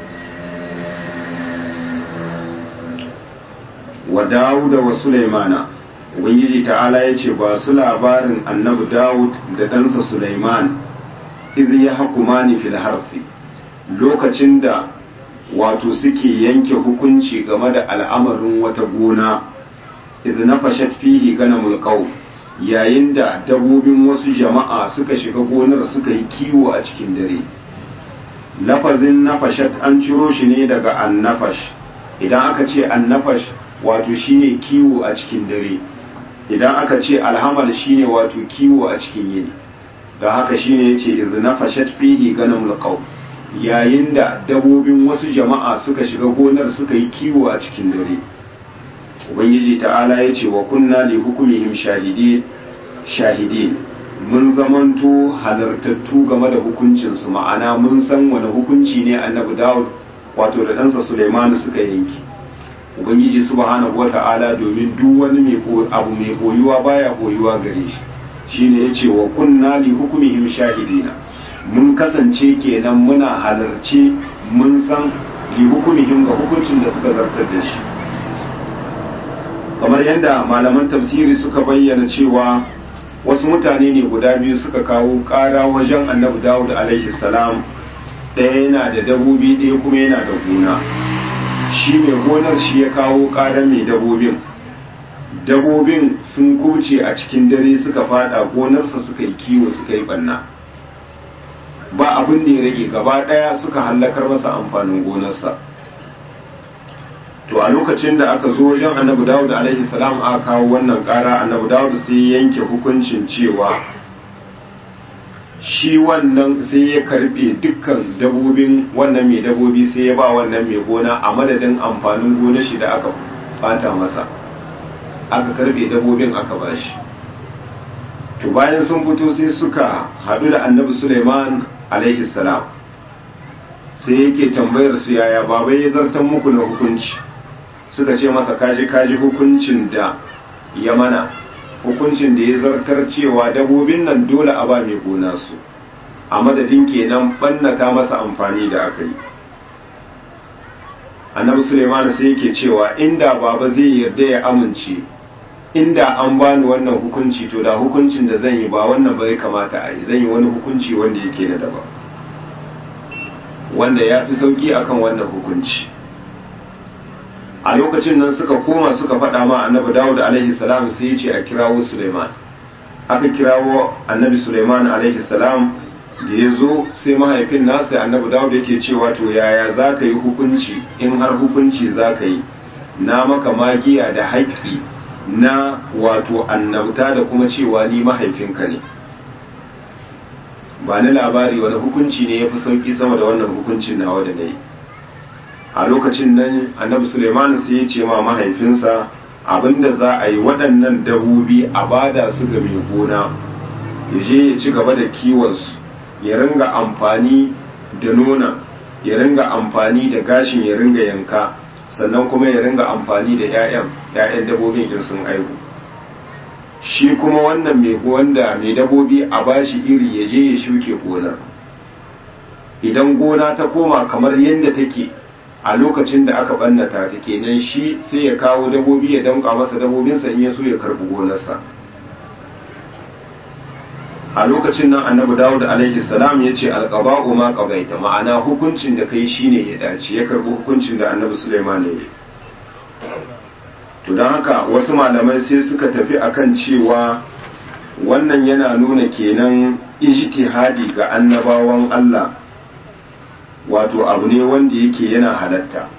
Speaker 1: wa Dawuda wa Sulaimana Ubangiji ta'ala ya ce ba su labarin annabi Dawud da ɗansa Sulaiman izi ya hakumani fil harsi lokacin da wato suke yanke hukunci game da al'amarin wata gona izi na fashat fihi gana mulkau yayin da dabobin wasu jama'a suka shiga gonar suka yi kiwo a cikin dare lafazin nafashat an ciro shi ne daga annafash idan aka ce annafash wato shine kiwo a cikin dare idan aka ce alhamal shine wato kiwo a cikin yini da haka shine yace izna fashat fihi ganamul qaw yayin da dabobin wasu jama'a suka shiga gonar suka yi kiwo a cikin dare ubangiji ta'ala yace wa kunna li hukmihim shahidin shahidin mun zamanto halartattu game da hukuncinsu ma'ana mun san wani hukunci ne annabi dawud wato da ɗansa suleimanu suka yanki ubangiji subhanahu wata'ala domin duk wani mai abu mai koyuwa baya koyuwa gare shi shine yace wa kunna li hukmihim shahidina mun kasance kenan muna halarci mun san li hukmihim ga hukuncin da suka zartar da shi kamar yadda malaman tafsiri suka bayyana cewa wasu mutane ne guda biyu suka kawo ƙara wajen annabi dawud alaihi salam ɗaya yana da dabobi ɗaya kuma yana da gona shi mai gonar shi ya kawo ƙarar mai dabobin dabobin sun kuce a cikin dare suka fada gonarsa suka yi kiwo suka yi ɓanna ba abin da ya rage gaba ɗaya suka hallakar masa amfanin gonarsa to a lokacin da aka zo wajen annabi dawud alaihi salam aka kawo wannan ƙara annabi dawud sai yanke hukuncin cewa shi wannan sai ya karbe dukkan dabobin wannan mai dabobi sai ya ba wannan mai gona a madadin amfanin gona shi da aka bata masa aka karbe dabobin aka bashi to bayan sun fito sai suka haɗu da annabi suleiman alaihi salam sai yake tambayar su yaya baba ya zartan muku na hukunci suka ce masa kaji kaji hukuncin da ya mana hukuncin da ya zartar cewa dabobin nan dole a ba mai gona su a madadin kenan bannata masa amfani da aka yi annabi suleiman sai yake cewa inda baba zai yarda ya amince inda an bani wannan hukunci to da hukuncin da zan yi ba wannan bai kamata a yi zan yi wani hukunci wanda yake na daban wanda ya fi sauki akan wannan hukunci a lokacin nan suka koma suka faɗa ma annabi dawud alaihi salam sai ya ce a kirawo suleiman aka kirawo annabi suleiman alaihi salam da ya zo sai mahaifin nasa annabi dawud yake cewa to yaya za ka yi hukunci in har hukunci za ka yi na maka magiya da haƙƙi na wato annabta da kuma cewa ni mahaifinka ne ba ni labari wani hukunci ne ya fi sauƙi sama da wannan hukuncin nawa da na yi a lokacin nan annabi suleiman sai ya ce ma mahaifinsa abinda za a yi waɗannan dabobi a bada su ga mai gona ya je ya ci gaba da kiwonsu ya ringa amfani da nona ya ringa amfani da gashin ya ringa yanka sannan kuma ya ringa amfani da 'ya'yan 'ya'yan dabobin in sun aihu shi kuma wannan mai wanda mai dabobi a bashi iri ya je ya shuke gonar idan gona ta koma kamar yadda take a lokacin da aka bannata ta kenan shi sai ya kawo dabobi ya damka masa dabobinsa in ya so ya karbi gonarsa a lokacin nan annabi dawud alaihi salam ya ce alqaba'u ma qadaita ma'ana hukuncin da kai shine ya dace ya karbi hukuncin da annabi sulaiman ya yi to don haka wasu malamai sai suka tafi akan cewa wannan yana nuna kenan ijtihadi ga annabawan Allah wato abu ne wanda yake yana halatta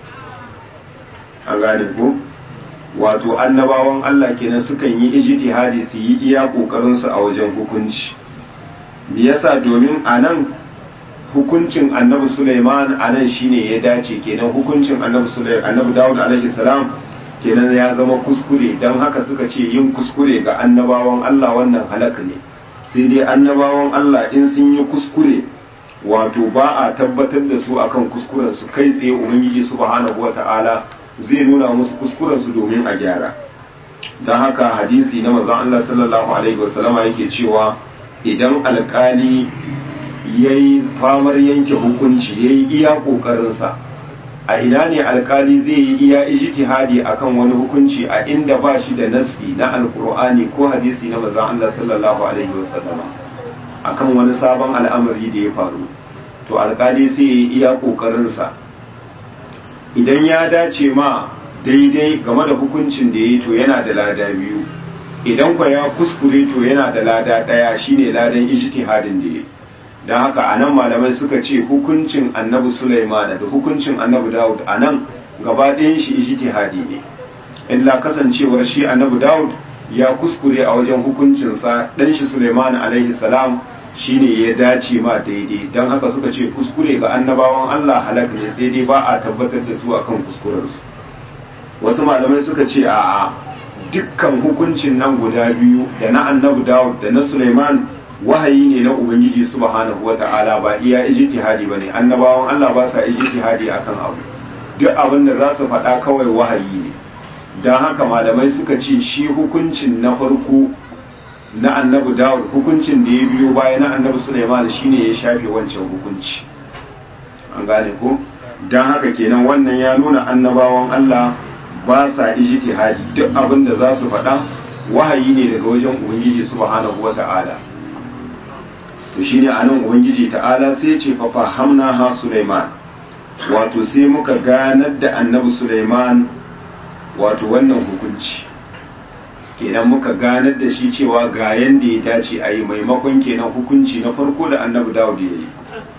Speaker 1: an gane ko wato annabawan Allah kenan sukan yi ijtihadi su yi iya kokarin su a wajen hukunci me yasa domin anan hukuncin annabi Sulaiman anan shine ya dace kenan hukuncin annabi Sulaiman annabi Dawud alaihi salam kenan ya zama kuskure don haka suka ce yin kuskure ga annabawan Allah wannan halaka ne sai dai annabawan Allah in sun yi kuskure wato ba a tabbatar da su akan kuskuren su kai tsaye ubangiji subhanahu wata'ala zai nuna musu kuskuren su domin a gyara don haka hadisi na manzon Allah sallallahu alaihi wasallama yake cewa idan alkali yayi famar yanke hukunci yayi iya kokarin sa a ina ne alkali zai yi iya ijtihadi akan wani hukunci a inda ba shi da nasi na alkur'ani ko hadisi na manzon Allah sallallahu alaihi wasallama akan wani sabon al'amari da ya faru to alkali sai ya yi iya kokarin sa idan ya dace ma daidai game da hukuncin da ya yi to yana da lada biyu idan kwa ya kuskure to yana da lada daya shine ladan ijtihadin da ya yi don haka a nan malamai suka ce hukuncin annabi Sulaimana da hukuncin annabi Dawud a nan gaba ɗayan shi ijtihadi ne illa kasancewar shi annabi Dawud ya kuskure a wajen hukuncinsa ɗan shi Sulaimana alaihi salam shine ya dace ma daidai don haka suka ce kuskure ga annabawan Allah halak ne sai dai ba a tabbatar da su akan kuskurensu wasu malamai suka ce a'a dukkan hukuncin nan guda biyu da na annabi Dawud da na Sulaiman wahayi ne na ubangiji subhanahu wata'ala ba iya ijtihadi bane annabawan Allah ba sa ijtihadi akan abu duk abin da za su faɗa kawai wahayi ne don haka malamai suka ce shi hukuncin na farko na annabi Dawud hukuncin da ya biyo baya na annabi Sulaiman shine ya shafe wancan hukunci an gane ko don haka kenan wannan ya nuna annabawan Allah ba sa ijtihadi duk abin da za su faɗa wahayi ne daga wajen ubangiji subhanahu wata'ala to shine anan ubangiji ta'ala sai ce fa fahamna ha Sulaiman wato sai muka ganar da annabi Sulaiman wato wannan hukunci kenan muka ganar da shi cewa ga yanda ya dace a yi maimakon kenan hukunci na farko da annabi Dawud ya yi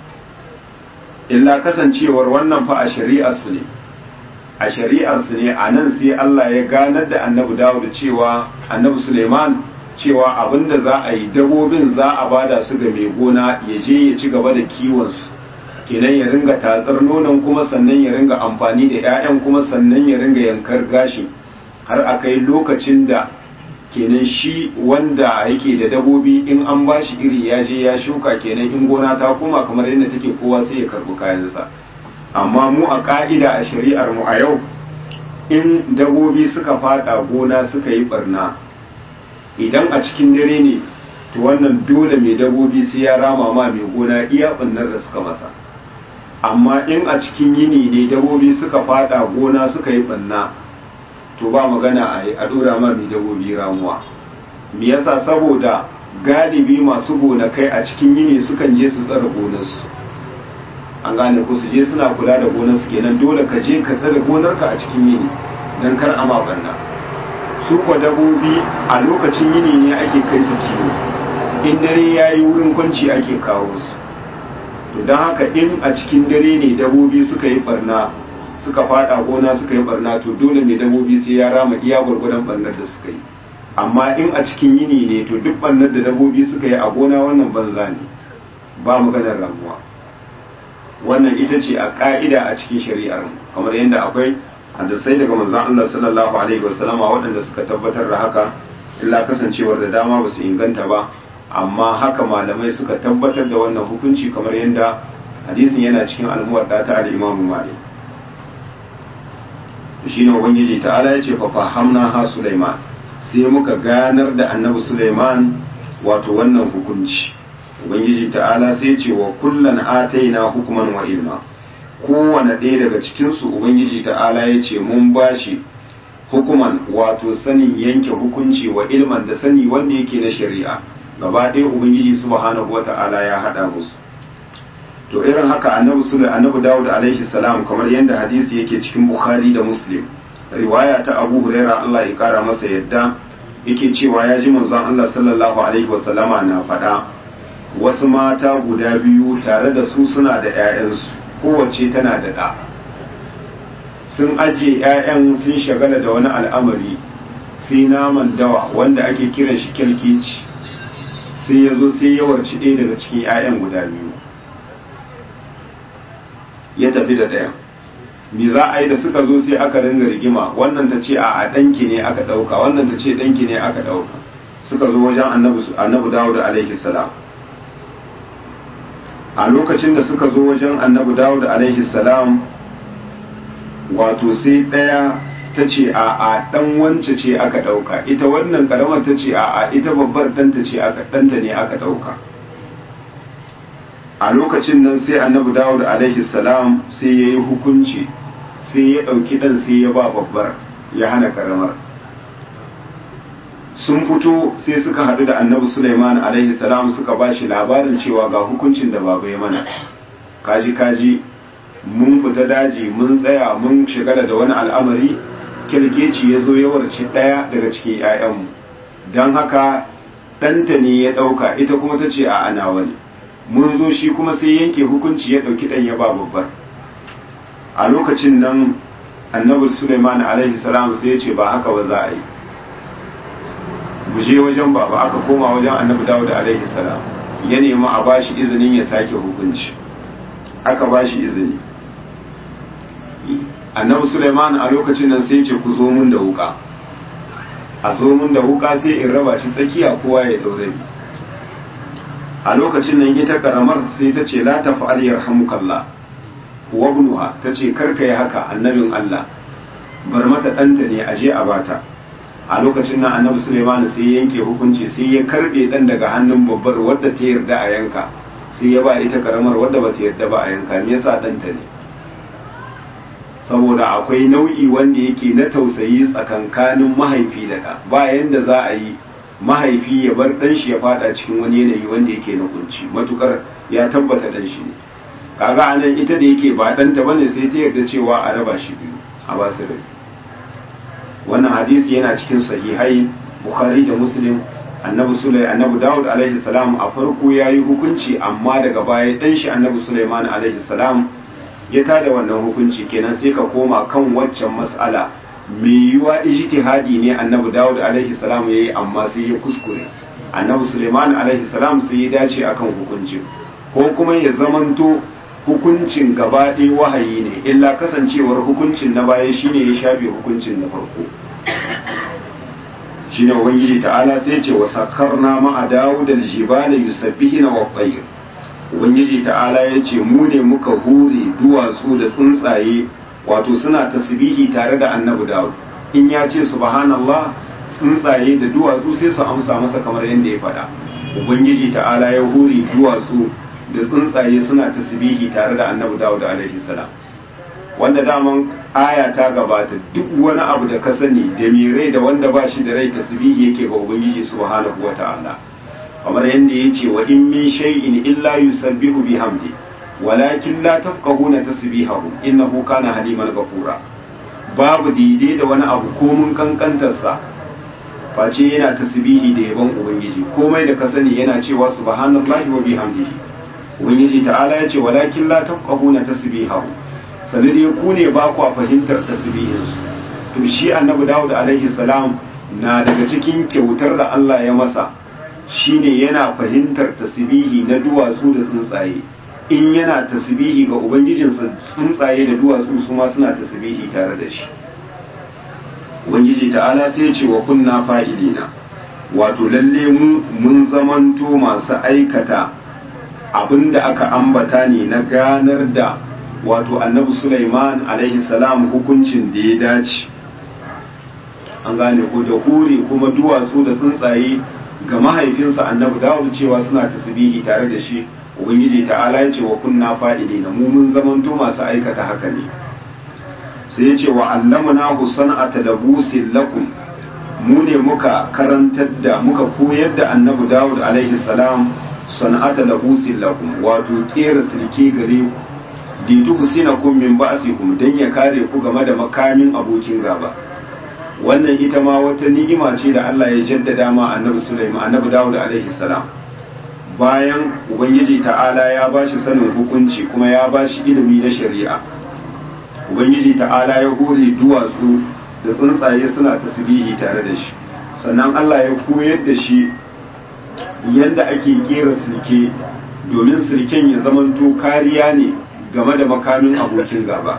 Speaker 1: illa kasancewar wannan fa a shari'ar su ne a shari'ar su ne a nan sai Allah ya ganar da annabi Dawud cewa annabi Sulaiman cewa abinda za a yi dabobin za a bada su ga mai gona ya je ya ci gaba da kiwonsu kenan ya ringa tatsar nonon kuma sannan ya ringa amfani da 'ya'yan kuma sannan ya ringa yankar gashi har a kai lokacin da kenan shi wanda yake da dabobi in an ba shi iri ya je ya shuka kenan in gona ta koma kamar yadda take kowa sai ya karbi kayansa amma mu a ka'ida a shari'ar mu a yau in dabobi suka fada gona suka yi barna idan a cikin dare ne to wannan dole mai dabobi sai ya rama ma mai gona iya bannar da suka masa amma in a cikin yini ne dabobi suka fada gona suka yi banna to ba magana a yi a dora ma mai dabobi ramuwa me yasa saboda galibi masu gonakai a cikin yini sukan je su tsara gonarsu an gane ko su je suna kula da gonarsu kenan dole ka je ka tsare gonarka a cikin yini don kar a ma banna su kwa dabobi a lokacin yini ne ake kai su kiwo in dare ya yi wurin kwanci ake kawo su to don haka in a cikin dare ne dabobi suka yi barna suka fada gona suka yi barna to dole ne dabobi sai ya rama iya gwargwadon barnar da suka yi amma in a cikin yini ne to duk barnar da dabobi suka yi a gona wannan banza ne ba maganar ramuwa wannan ita ce a ka'ida a cikin shari'ar kamar yadda akwai hadisai daga manzon Allah sallallahu alaihi wasallama waɗanda suka tabbatar da haka illa kasancewar da dama ba su inganta ba amma haka malamai suka tabbatar da wannan hukunci kamar yadda hadisin yana cikin almuwadda ta al-imam malik shine ubangiji ta'ala yace fa fahamna ha sulaiman sai muka ganar da annabi sulaiman wato wannan hukunci ubangiji ta'ala sai ce wa kullan ataina hukman wa ilma kowane ɗaya daga cikinsu ubangiji ta'ala ya ce mun bashi hukuman wato sanin yanke hukunci wa ilman da sani wanda yake na shari'a gaba ɗaya ubangiji subhanahu wa ta'ala ya haɗa musu to irin haka annabi sulu annabi dawud alaihi salam kamar yadda hadisi yake cikin bukhari da muslim riwaya ta abu huraira allah ya kara masa yadda yake cewa ya ji manzon allah sallallahu alaihi wasallama na faɗa wasu mata guda biyu tare da su suna da 'ya'yansu kowace tana da ɗa sun ajiye 'ya'yan sun shagala da wani al'amari sai naman dawa wanda ake kiran shi kyalkeci sai ya zo sai ya warci ɗaya daga cikin 'ya'yan guda biyu ya tafi da ɗayan me za a yi da suka zo sai aka ringa rigima wannan ta ce a ɗanki ne aka ɗauka wannan ta ce ɗanki ne aka ɗauka suka zo wajen annabi dawud alaihi salam a lokacin da suka zo wajen annabi dawud alaihi salam wato sai ɗaya ta ce a a ɗan wance ce aka ɗauka ita wannan ƙaramar ta ce a a ita babbar ɗanta ce aka ɗanta ne aka ɗauka a lokacin nan sai annabi dawud alaihi salam sai ya yi hukunci sai ya ɗauki ɗan sai ya ba babbar ya hana ƙaramar sun fito sai suka haɗu da annabi Sulaiman alaihi salam suka ba shi labarin cewa ga hukuncin da baba ya mana kaji kaji mun fita daji mun tsaya mun shigala da wani al'amari kirkeci ya zo ya warci ɗaya daga cikin 'ya'yanmu don haka ɗanta ne ya ɗauka ita kuma ta ce a ana wani mun zo shi kuma sai yanke hukunci ya ɗauki ɗan ya ba babbar a lokacin nan annabi Sulaiman alaihi salam sai ya ce ba haka ba za a yi mu je wajen baba aka koma wajen annabi dawud alaihi salam ya nemi a bashi izinin ya sake hukunci aka bashi izini annabi suleiman a lokacin nan sai ce ku zo mun da wuka a zo mun da wuka sai in raba shi tsakiya kowa ya daure bi a lokacin nan ita karamar sai ta ce la tafa'al yarhamukallah wa ibnuha ta ce karka yi haka annabin Allah bar mata ɗanta ne aje a bata a lokacin nan annabi Suleiman sai ya yanke hukunci sai ya karbe dan daga hannun babbar wadda ta yarda a yanka sai ya ba ita karamar wadda ba ta yarda ba a yanka me yasa ɗanta ne saboda akwai nau'i wanda yake na tausayi tsakankanin mahaifi da ɗa ba yanda za a yi mahaifi ya bar ɗan shi ya fada cikin wani yanayi wanda yake na kunci matukar ya tabbata ɗan shi ne kaga anan ita da yake ba ɗanta bane sai ta yarda cewa a raba shi biyu a ba su rabi wannan hadisi yana cikin sahihai bukhari da muslim annabi sulai annabi dawud alaihi salam a farko ya yi hukunci amma daga baya dan shi annabi sulaiman alaihi salam ya tada wannan hukunci kenan sai ka koma kan waccan mas'ala mai yiwa ijtihadi ne annabi dawud alaihi salam yayi amma sai ya kuskure annabi sulaiman alaihi salam sai ya dace akan hukuncin ko kuma ya zamanto hukuncin gaba ɗaya wahayi ne illa kasancewar hukuncin na baya shine ya shafe hukuncin na farko shine ubangiji ta'ala sai ce wa sakarna ma'a dawud al-jibala yusabbihuna wa tayr ubangiji ta'ala ya ce mu ne muka hure duwatsu da tsuntsaye wato suna tasbihi tare da annabi dawud in ya ce subhanallah tsuntsaye da duwatsu sai su amsa masa kamar yadda ya faɗa ubangiji ta'ala ya hure duwatsu da tsuntsaye suna tasbihi tare da annabi dawud alaihi salam wanda daman aya ta gabata duk wani abu da ka sani da mai rai da wanda ba shi da rai tasbihi yake ga ubangiji subhanahu wata'ala kamar yadda ya ce wa in min shay'in illa yusabbihu bihamdi walakin la tafqahuna tasbihahu innahu kana haliman ghafura babu daidai da wani abu ko mun kankantarsa face yana tasbihi da yaban ubangiji komai da ka sani yana cewa subhanallahi wa bihamdihi ubangiji ta'ala ya ce walakin la tafqahuna tasbihahu sanu dai ku ne ba ku fahimtar tasbihinsu to shi annabi dawud alaihi salam na daga cikin kyautar da Allah ya masa shine yana fahimtar tasbihi na duwatsu da tsuntsaye in yana tasbihi ga ubangijinsa tsuntsaye da duwatsu su ma suna tasbihi tare da shi ubangiji ta'ala sai ya ce wa kunna fa'ilina wato lalle mu mun zamanto masu aikata abinda aka ambata ne na ganar da wato annabi Sulaiman alaihi salam hukuncin da ya dace an gane ko da hure kuma duwatsu da tsuntsaye ga mahaifinsa annabi Dawud cewa suna tasbihi tare da shi ubangiji ta'ala ya ce wa kunna fa'ilina mu mun zamanto masu aikata haka ne sai ya ce wa allamna husan'ata labusin lakum mu ne muka karantar da muka koyar da annabi Dawud alaihi salam sana'ata labusin lakum wato kera silke gare ku ditu husinakum min ba'sikum dan ya kare ku game da makamin abokin gaba wannan ita ma wata ni'ima ce da Allah ya jaddada ma annabi Sulaiman annabi Dawud alaihi salam bayan ubangiji ta'ala ya bashi sanin hukunci kuma ya bashi ilimi na shari'a ubangiji ta'ala ya hore duwatsu da tsuntsaye suna tasbihi tare da shi sannan Allah ya koyar da shi yadda ake kera silke domin silken ya zamanto kariya ne game da makamin abokin gaba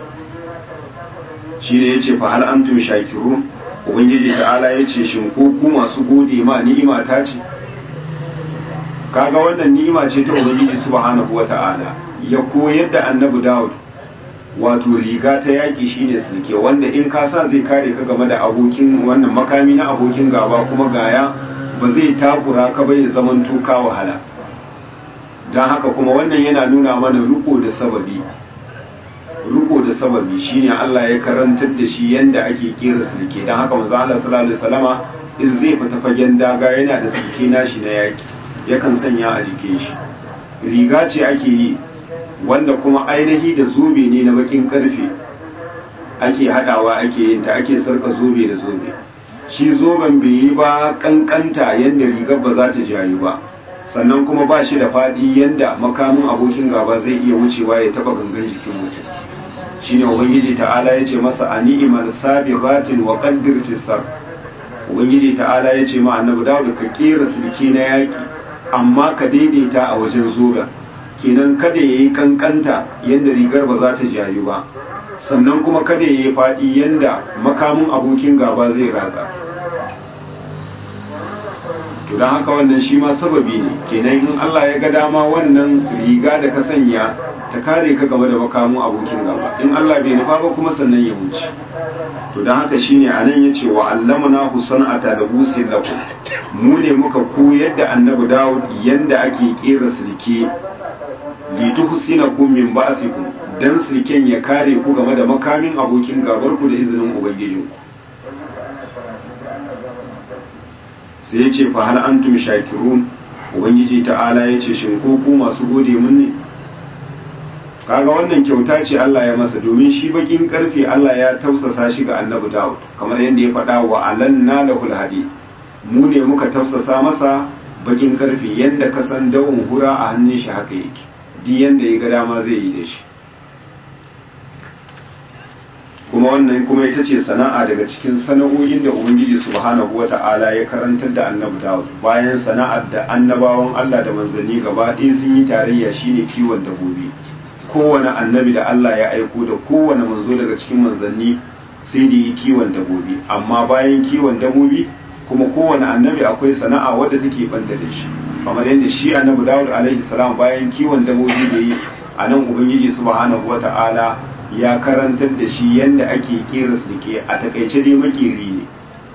Speaker 1: shi ne ya ce fa hal antum shakirun ubangiji ta'ala ya ce shin ko ku masu gode ma ni'ima ta ce kaga wannan ni'ima ce ta ubangiji subhanahu wata'ala ya koyar da annabi Dawud wato riga ta yaƙi shine sulke wanda in ka sa zai kare ka game da abokin wannan makami na abokin gaba kuma gaya ba zai takura ka bai zaman tuka wahala don haka kuma wannan yana nuna mana riko da sababi riko da sababi shine Allah ya karantar da shi yanda ake kera sulke don haka manzo Allah sallallahu alaihi wasallama in zai fita fagen daga yana da sulke nashi na yaki yakan sanya a jikin shi riga ce ake yi wanda kuma ainihi da zobe ne na bakin karfe ake hadawa ake yin ta ake sarka zobe da zobe shi zoben bai yi ba kankanta yadda rigar ba za ta jayu ba sannan kuma ba shi da faɗi yadda makamin abokin gaba zai iya wucewa ya taba gangan jikin mutum shine ubangiji ta'ala ya ce masa a ni'imar sabiqatin wa qaddir fi sar ubangiji ta'ala ya ce ma annabi dawud ka kera sulki na yaki amma ka daidaita a wajen zoben kenan kada ya yi kankanta yadda rigar ba za ta jayu ba sannan kuma kada ya yi faɗi yadda makamin abokin gaba zai ratsa to don haka wannan shi ma sababi ne kenan in Allah ya ga dama wannan riga da ka sanya ta kare ka game da makamin abokin gaba in Allah bai nufa ba kuma sannan ya wuce to don haka shine anan yace wa allamuna husanata da busin lakum mu ne muka koyar da annabi Dawud yanda ake kera silke lituhsinakum min ba'sikum dan silken ya kare ku game da makamin abokin gabar ku da izinin ubangijin sai ya ce fa hal antum shakirun ubangiji ta'ala ya ce shin ko ku masu gode mun ne kaga wannan kyauta ce Allah ya masa domin shi bakin karfe Allah ya tausasa shi ga annabi Dawud kamar yadda ya faɗa wa alanna lahul hadi mu ne muka tausasa masa bakin karfe yadda ka san dawon hura a hannun shi haka yake di yanda ya ga dama zai yi da shi kuma wannan kuma ita ce sana'a daga cikin sana'o'in da ubangiji subhanahu wata'ala ya karantar da annabi dawud bayan sana'ar da annabawan allah da manzanni gaba ɗaya sun yi tarayya shine kiwon dabbobi kowane annabi da allah ya aiko da kowane manzo daga cikin manzanni sai da yi kiwon dabbobi amma bayan kiwon dabbobi kuma kowane annabi akwai sana'a wadda take banta da shi kamar yadda shi annabi dawud alaihi salam bayan kiwon dabbobi da yi a nan ubangiji subhanahu wata'ala ya karantar da shi yadda ake kera sulke a takaice dai makeri ne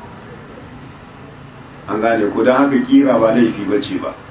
Speaker 1: an gane ko don haka kira ba laifi ba ce ba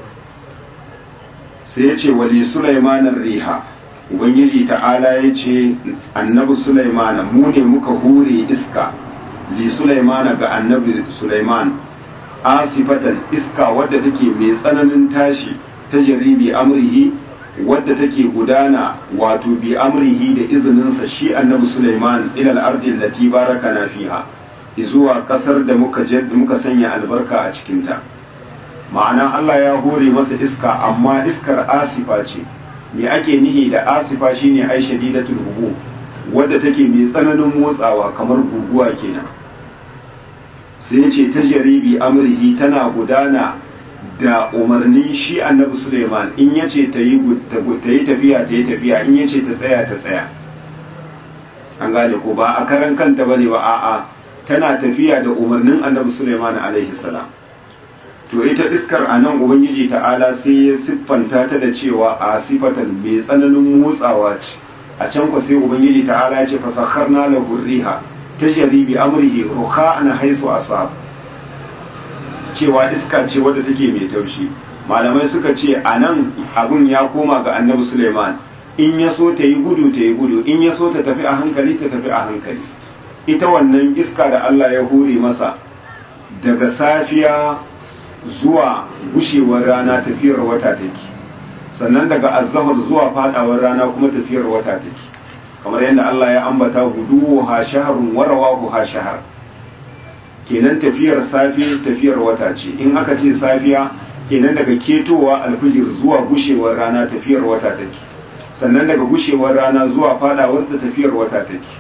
Speaker 1: sai ya ce wali sulaimanar riha ubangiji ta'ala ya ce annabi sulaimana mu ne muka hure iska li sulaimana ga annabi sulaiman asifatan iska wadda take mai tsananin tashi ta jaribi amrihi wadda take gudana wato bi amrihi da izininsa shi annabi Sulaiman ila al-ardi allati barakana fiha zuwa kasar da muka muka sanya albarka a cikin ta ma'ana Allah ya hore masa iska amma iskar asifa ce me ake nihi da asifa shine ai shadidatul hubu wadda take mai tsananin motsawa kamar guguwa kenan sai ce ta jaribi amrihi tana gudana da umarnin shi annabi Suleiman in ya ce ta yi tafiya ta yi tafiya in ya ce ta tsaya ta tsaya an gane ko ba a karan kanta bane ba a'a tana tafiya da umarnin annabi Suleiman alaihi salam to ita iskar a nan ubangiji ta'ala sai ya siffanta ta da cewa a sifatan mai tsananin motsawa ce a can ku sai ubangiji ta'ala ya ce fasakharna lahu riha tajri bi amrihi rukha'an haythu asab cewa iska ce wadda take mai taushi malamai suka ce a nan abun ya koma ga annabi Suleiman in ya so ta yi gudu ta yi gudu in ya so ta tafi a hankali ta tafi a hankali ita wannan iska da Allah ya hure masa daga safiya zuwa gushewar rana tafiyar wata take sannan daga azzahar zuwa fadawar rana kuma tafiyar wata take kamar yadda Allah ya ambata gudu ha shaharun warawa ha shahar kenan tafiyar safi tafiyar wata ce in aka ce safiya kenan daga ketowa alfijir zuwa gushewar rana tafiyar wata take sannan daga gushewar rana zuwa fadawar ta tafiyar wata take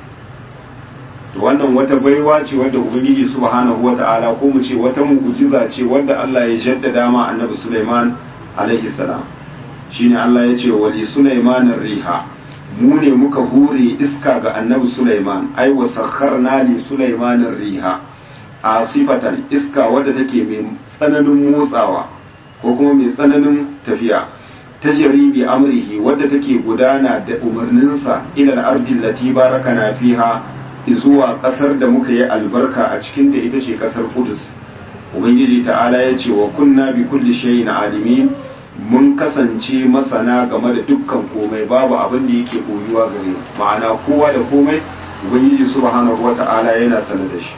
Speaker 1: to wannan wata baiwa ce wadda ubangiji subhanahu wata'ala ko mu ce wata mu'jiza ce wadda Allah ya jaddada ma annabi Sulaiman alaihi salam shine Allah ya ce wali Sulaiman riha mu ne muka hure iska ga annabi Sulaiman ai wa sakharna li Sulaiman riha asifatan iska wadda take mai tsananin motsawa ko kuma mai tsananin tafiya ta bi amrihi wadda take gudana da umarninsa ila al-ardi allati barakana fiha zuwa kasar da muka yi albarka a cikinta ita ce kasar Kudus ubangiji ta'ala ya ce wa kunna bi kulli shay'in alimin mun kasance masana game da dukkan komai babu abin da yake koyuwa gare ma'ana kowa da komai ubangiji subhanahu wata'ala yana sanar da shi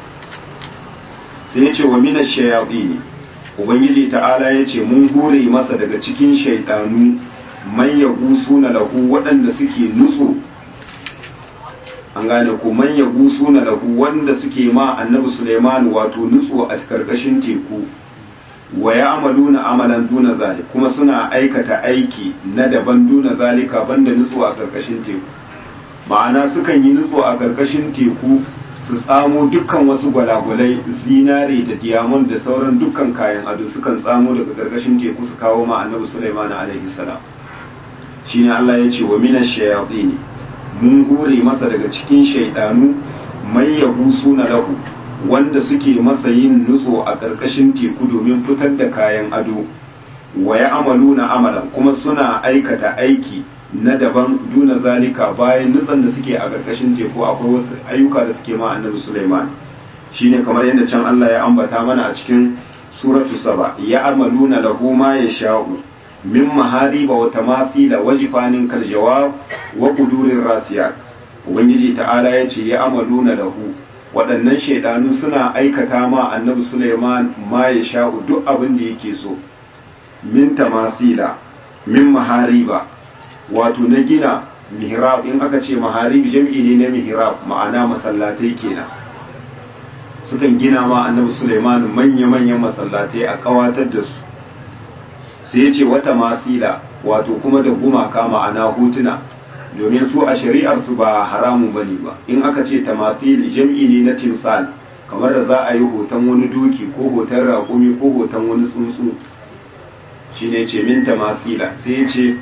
Speaker 1: sai ya ce wa mina shayaɗi ubangiji ta'ala ya ce mun hore masa daga cikin shaidanu man ya na lahu waɗanda suke nutso an gane ko man ya na lahu wanda suke ma annabi suleiman wato nutso a karkashin teku wa ya amalu na amalan duna zalik kuma suna aikata aiki na daban duna zalika banda nutso a karkashin teku ma'ana sukan yi nutso a karkashin teku su tsamo dukkan wasu gwalagwalai zinare da diamond da sauran dukkan kayan ado sukan tsamo daga gargashin teku su kawo ma annabi Sulaiman alaihi salam shine Allah ya ce wa minash shayatin mun hure masa daga cikin shaidanu mai na lahu wanda suke masa yin nutso a karkashin teku domin fitar da kayan ado wa ya amaluna amalan kuma suna aikata aiki na daban duna zalika bayan nutsan da suke a ƙarƙashin teku akwai wasu ayyuka da suke ma annabi Sulaiman shine kamar yadda can Allah ya ambata mana a cikin suratu saba ya amaluna lahu ma yasha'u min mahariba wa tamathila wajifanin kal jawab wa qudurir rasiyat ubangiji ta'ala ya ce ya amaluna lahu waɗannan shaidanu suna aikata ma annabi Sulaiman ma yasha'u duk abin da yake so min tamathila min mahariba wato na gina mihrab in aka ce maharib jam'i ne na mihrab ma'ana masallatai kenan sukan gina ma annabi Sulaiman manya-manyan masallatai a kawatar da su sai ya ce wata masila wato kuma da gumaka ma'ana hotuna domin su a shari'ar su ba haramun bane ba in aka ce tamasil jam'i ne na timsal kamar da za a yi hoton wani doki ko hoton raƙumi ko hoton wani tsuntsu shine ce min tamasila sai ya ce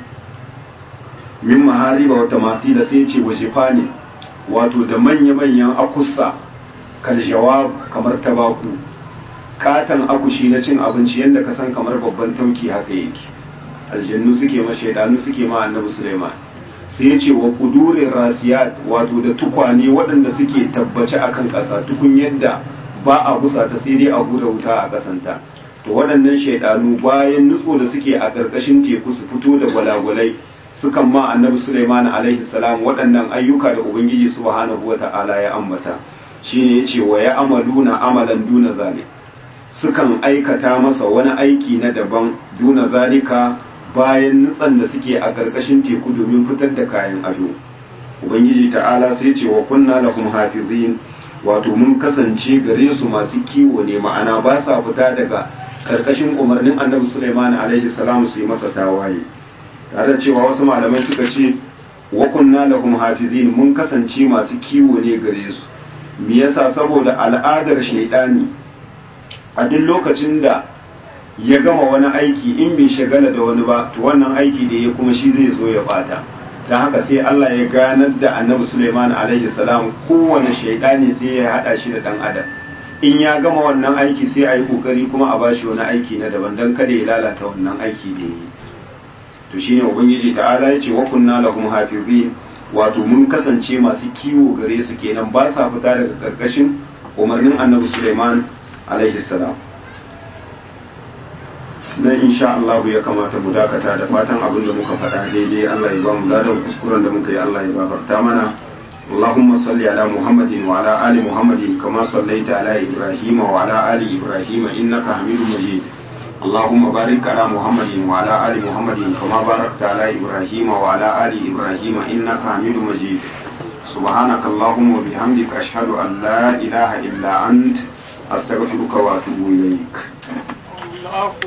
Speaker 1: min mahariba wata masila sai ce wajifa ne wato da manya-manyan akusa kaljawab kamar tabaku katon akushi na cin abinci yadda ka san kamar babban tauki haka yake aljannu suke ma shaidanu suke ma annabi suleiman sai ya ce wa kudurin rasiyat wato da tukwane waɗanda suke tabbace akan ƙasa tukun yadda ba a busa ta sai dai a hura wuta a ƙasanta to waɗannan shaidanu bayan nutso da suke a ƙarƙashin teku su fito da gwalagwalai sukan ma annabi Sulaiman alaihi salam waɗannan ayyuka da Ubangiji subhanahu wa ta'ala ya ambata shine yace wa ya amaluna amalan duna zalik sukan aikata masa wani aiki na daban duna zalika bayan nutsan da suke a ƙarƙashin teku domin fitar da kayan ado Ubangiji ta'ala sai ce wa kunna lahum hafizin wato mun kasance gare su masu kiwo ne ma'ana ba sa fita daga ƙarƙashin umarnin annabi Sulaiman alaihi salam su yi masa tawaye tare da cewa wasu malamai suka ce wa kunna lahum hafizin mun kasance masu kiwo ne gare su me yasa saboda al'adar shaidani a duk lokacin da ya gama wani aiki in bai shagala da wani ba to wannan aiki da ya kuma shi zai zo ya bata don haka sai Allah ya ganar da annabi Sulaiman alaihi salam kowane shaidani sai ya hada shi da dan adam in ya gama wannan aiki sai a yi kokari kuma a bashi wani aiki na daban don kada ya lalata wannan aiki da yi to shine ubangiji ta'ala ya ce wa kunna lahum hafizin wato mun kasance masu kiwo gare su kenan ba sa fita daga karkashin umarnin annabi Suleiman alaihi salam nan insha Allah ya kamata mu dakata da fatan abin da muka faɗa daidai Allah ya ba mu ladan kuskuren da muka yi Allah ya gafarta mana اللهم صل على محمد وعلى آل محمد كما صليت على إبراهيم وعلى آل إبراهيم إنك حميد مجيد اللهم بارك على محمد وعلى آل محمد كما باركت على إبراهيم وعلى آل إبراهيم إنك حميد مجيد سبحانك اللهم وبحمدك أشهد أن لا إله إلا أنت أستغفرك وأتوب إليك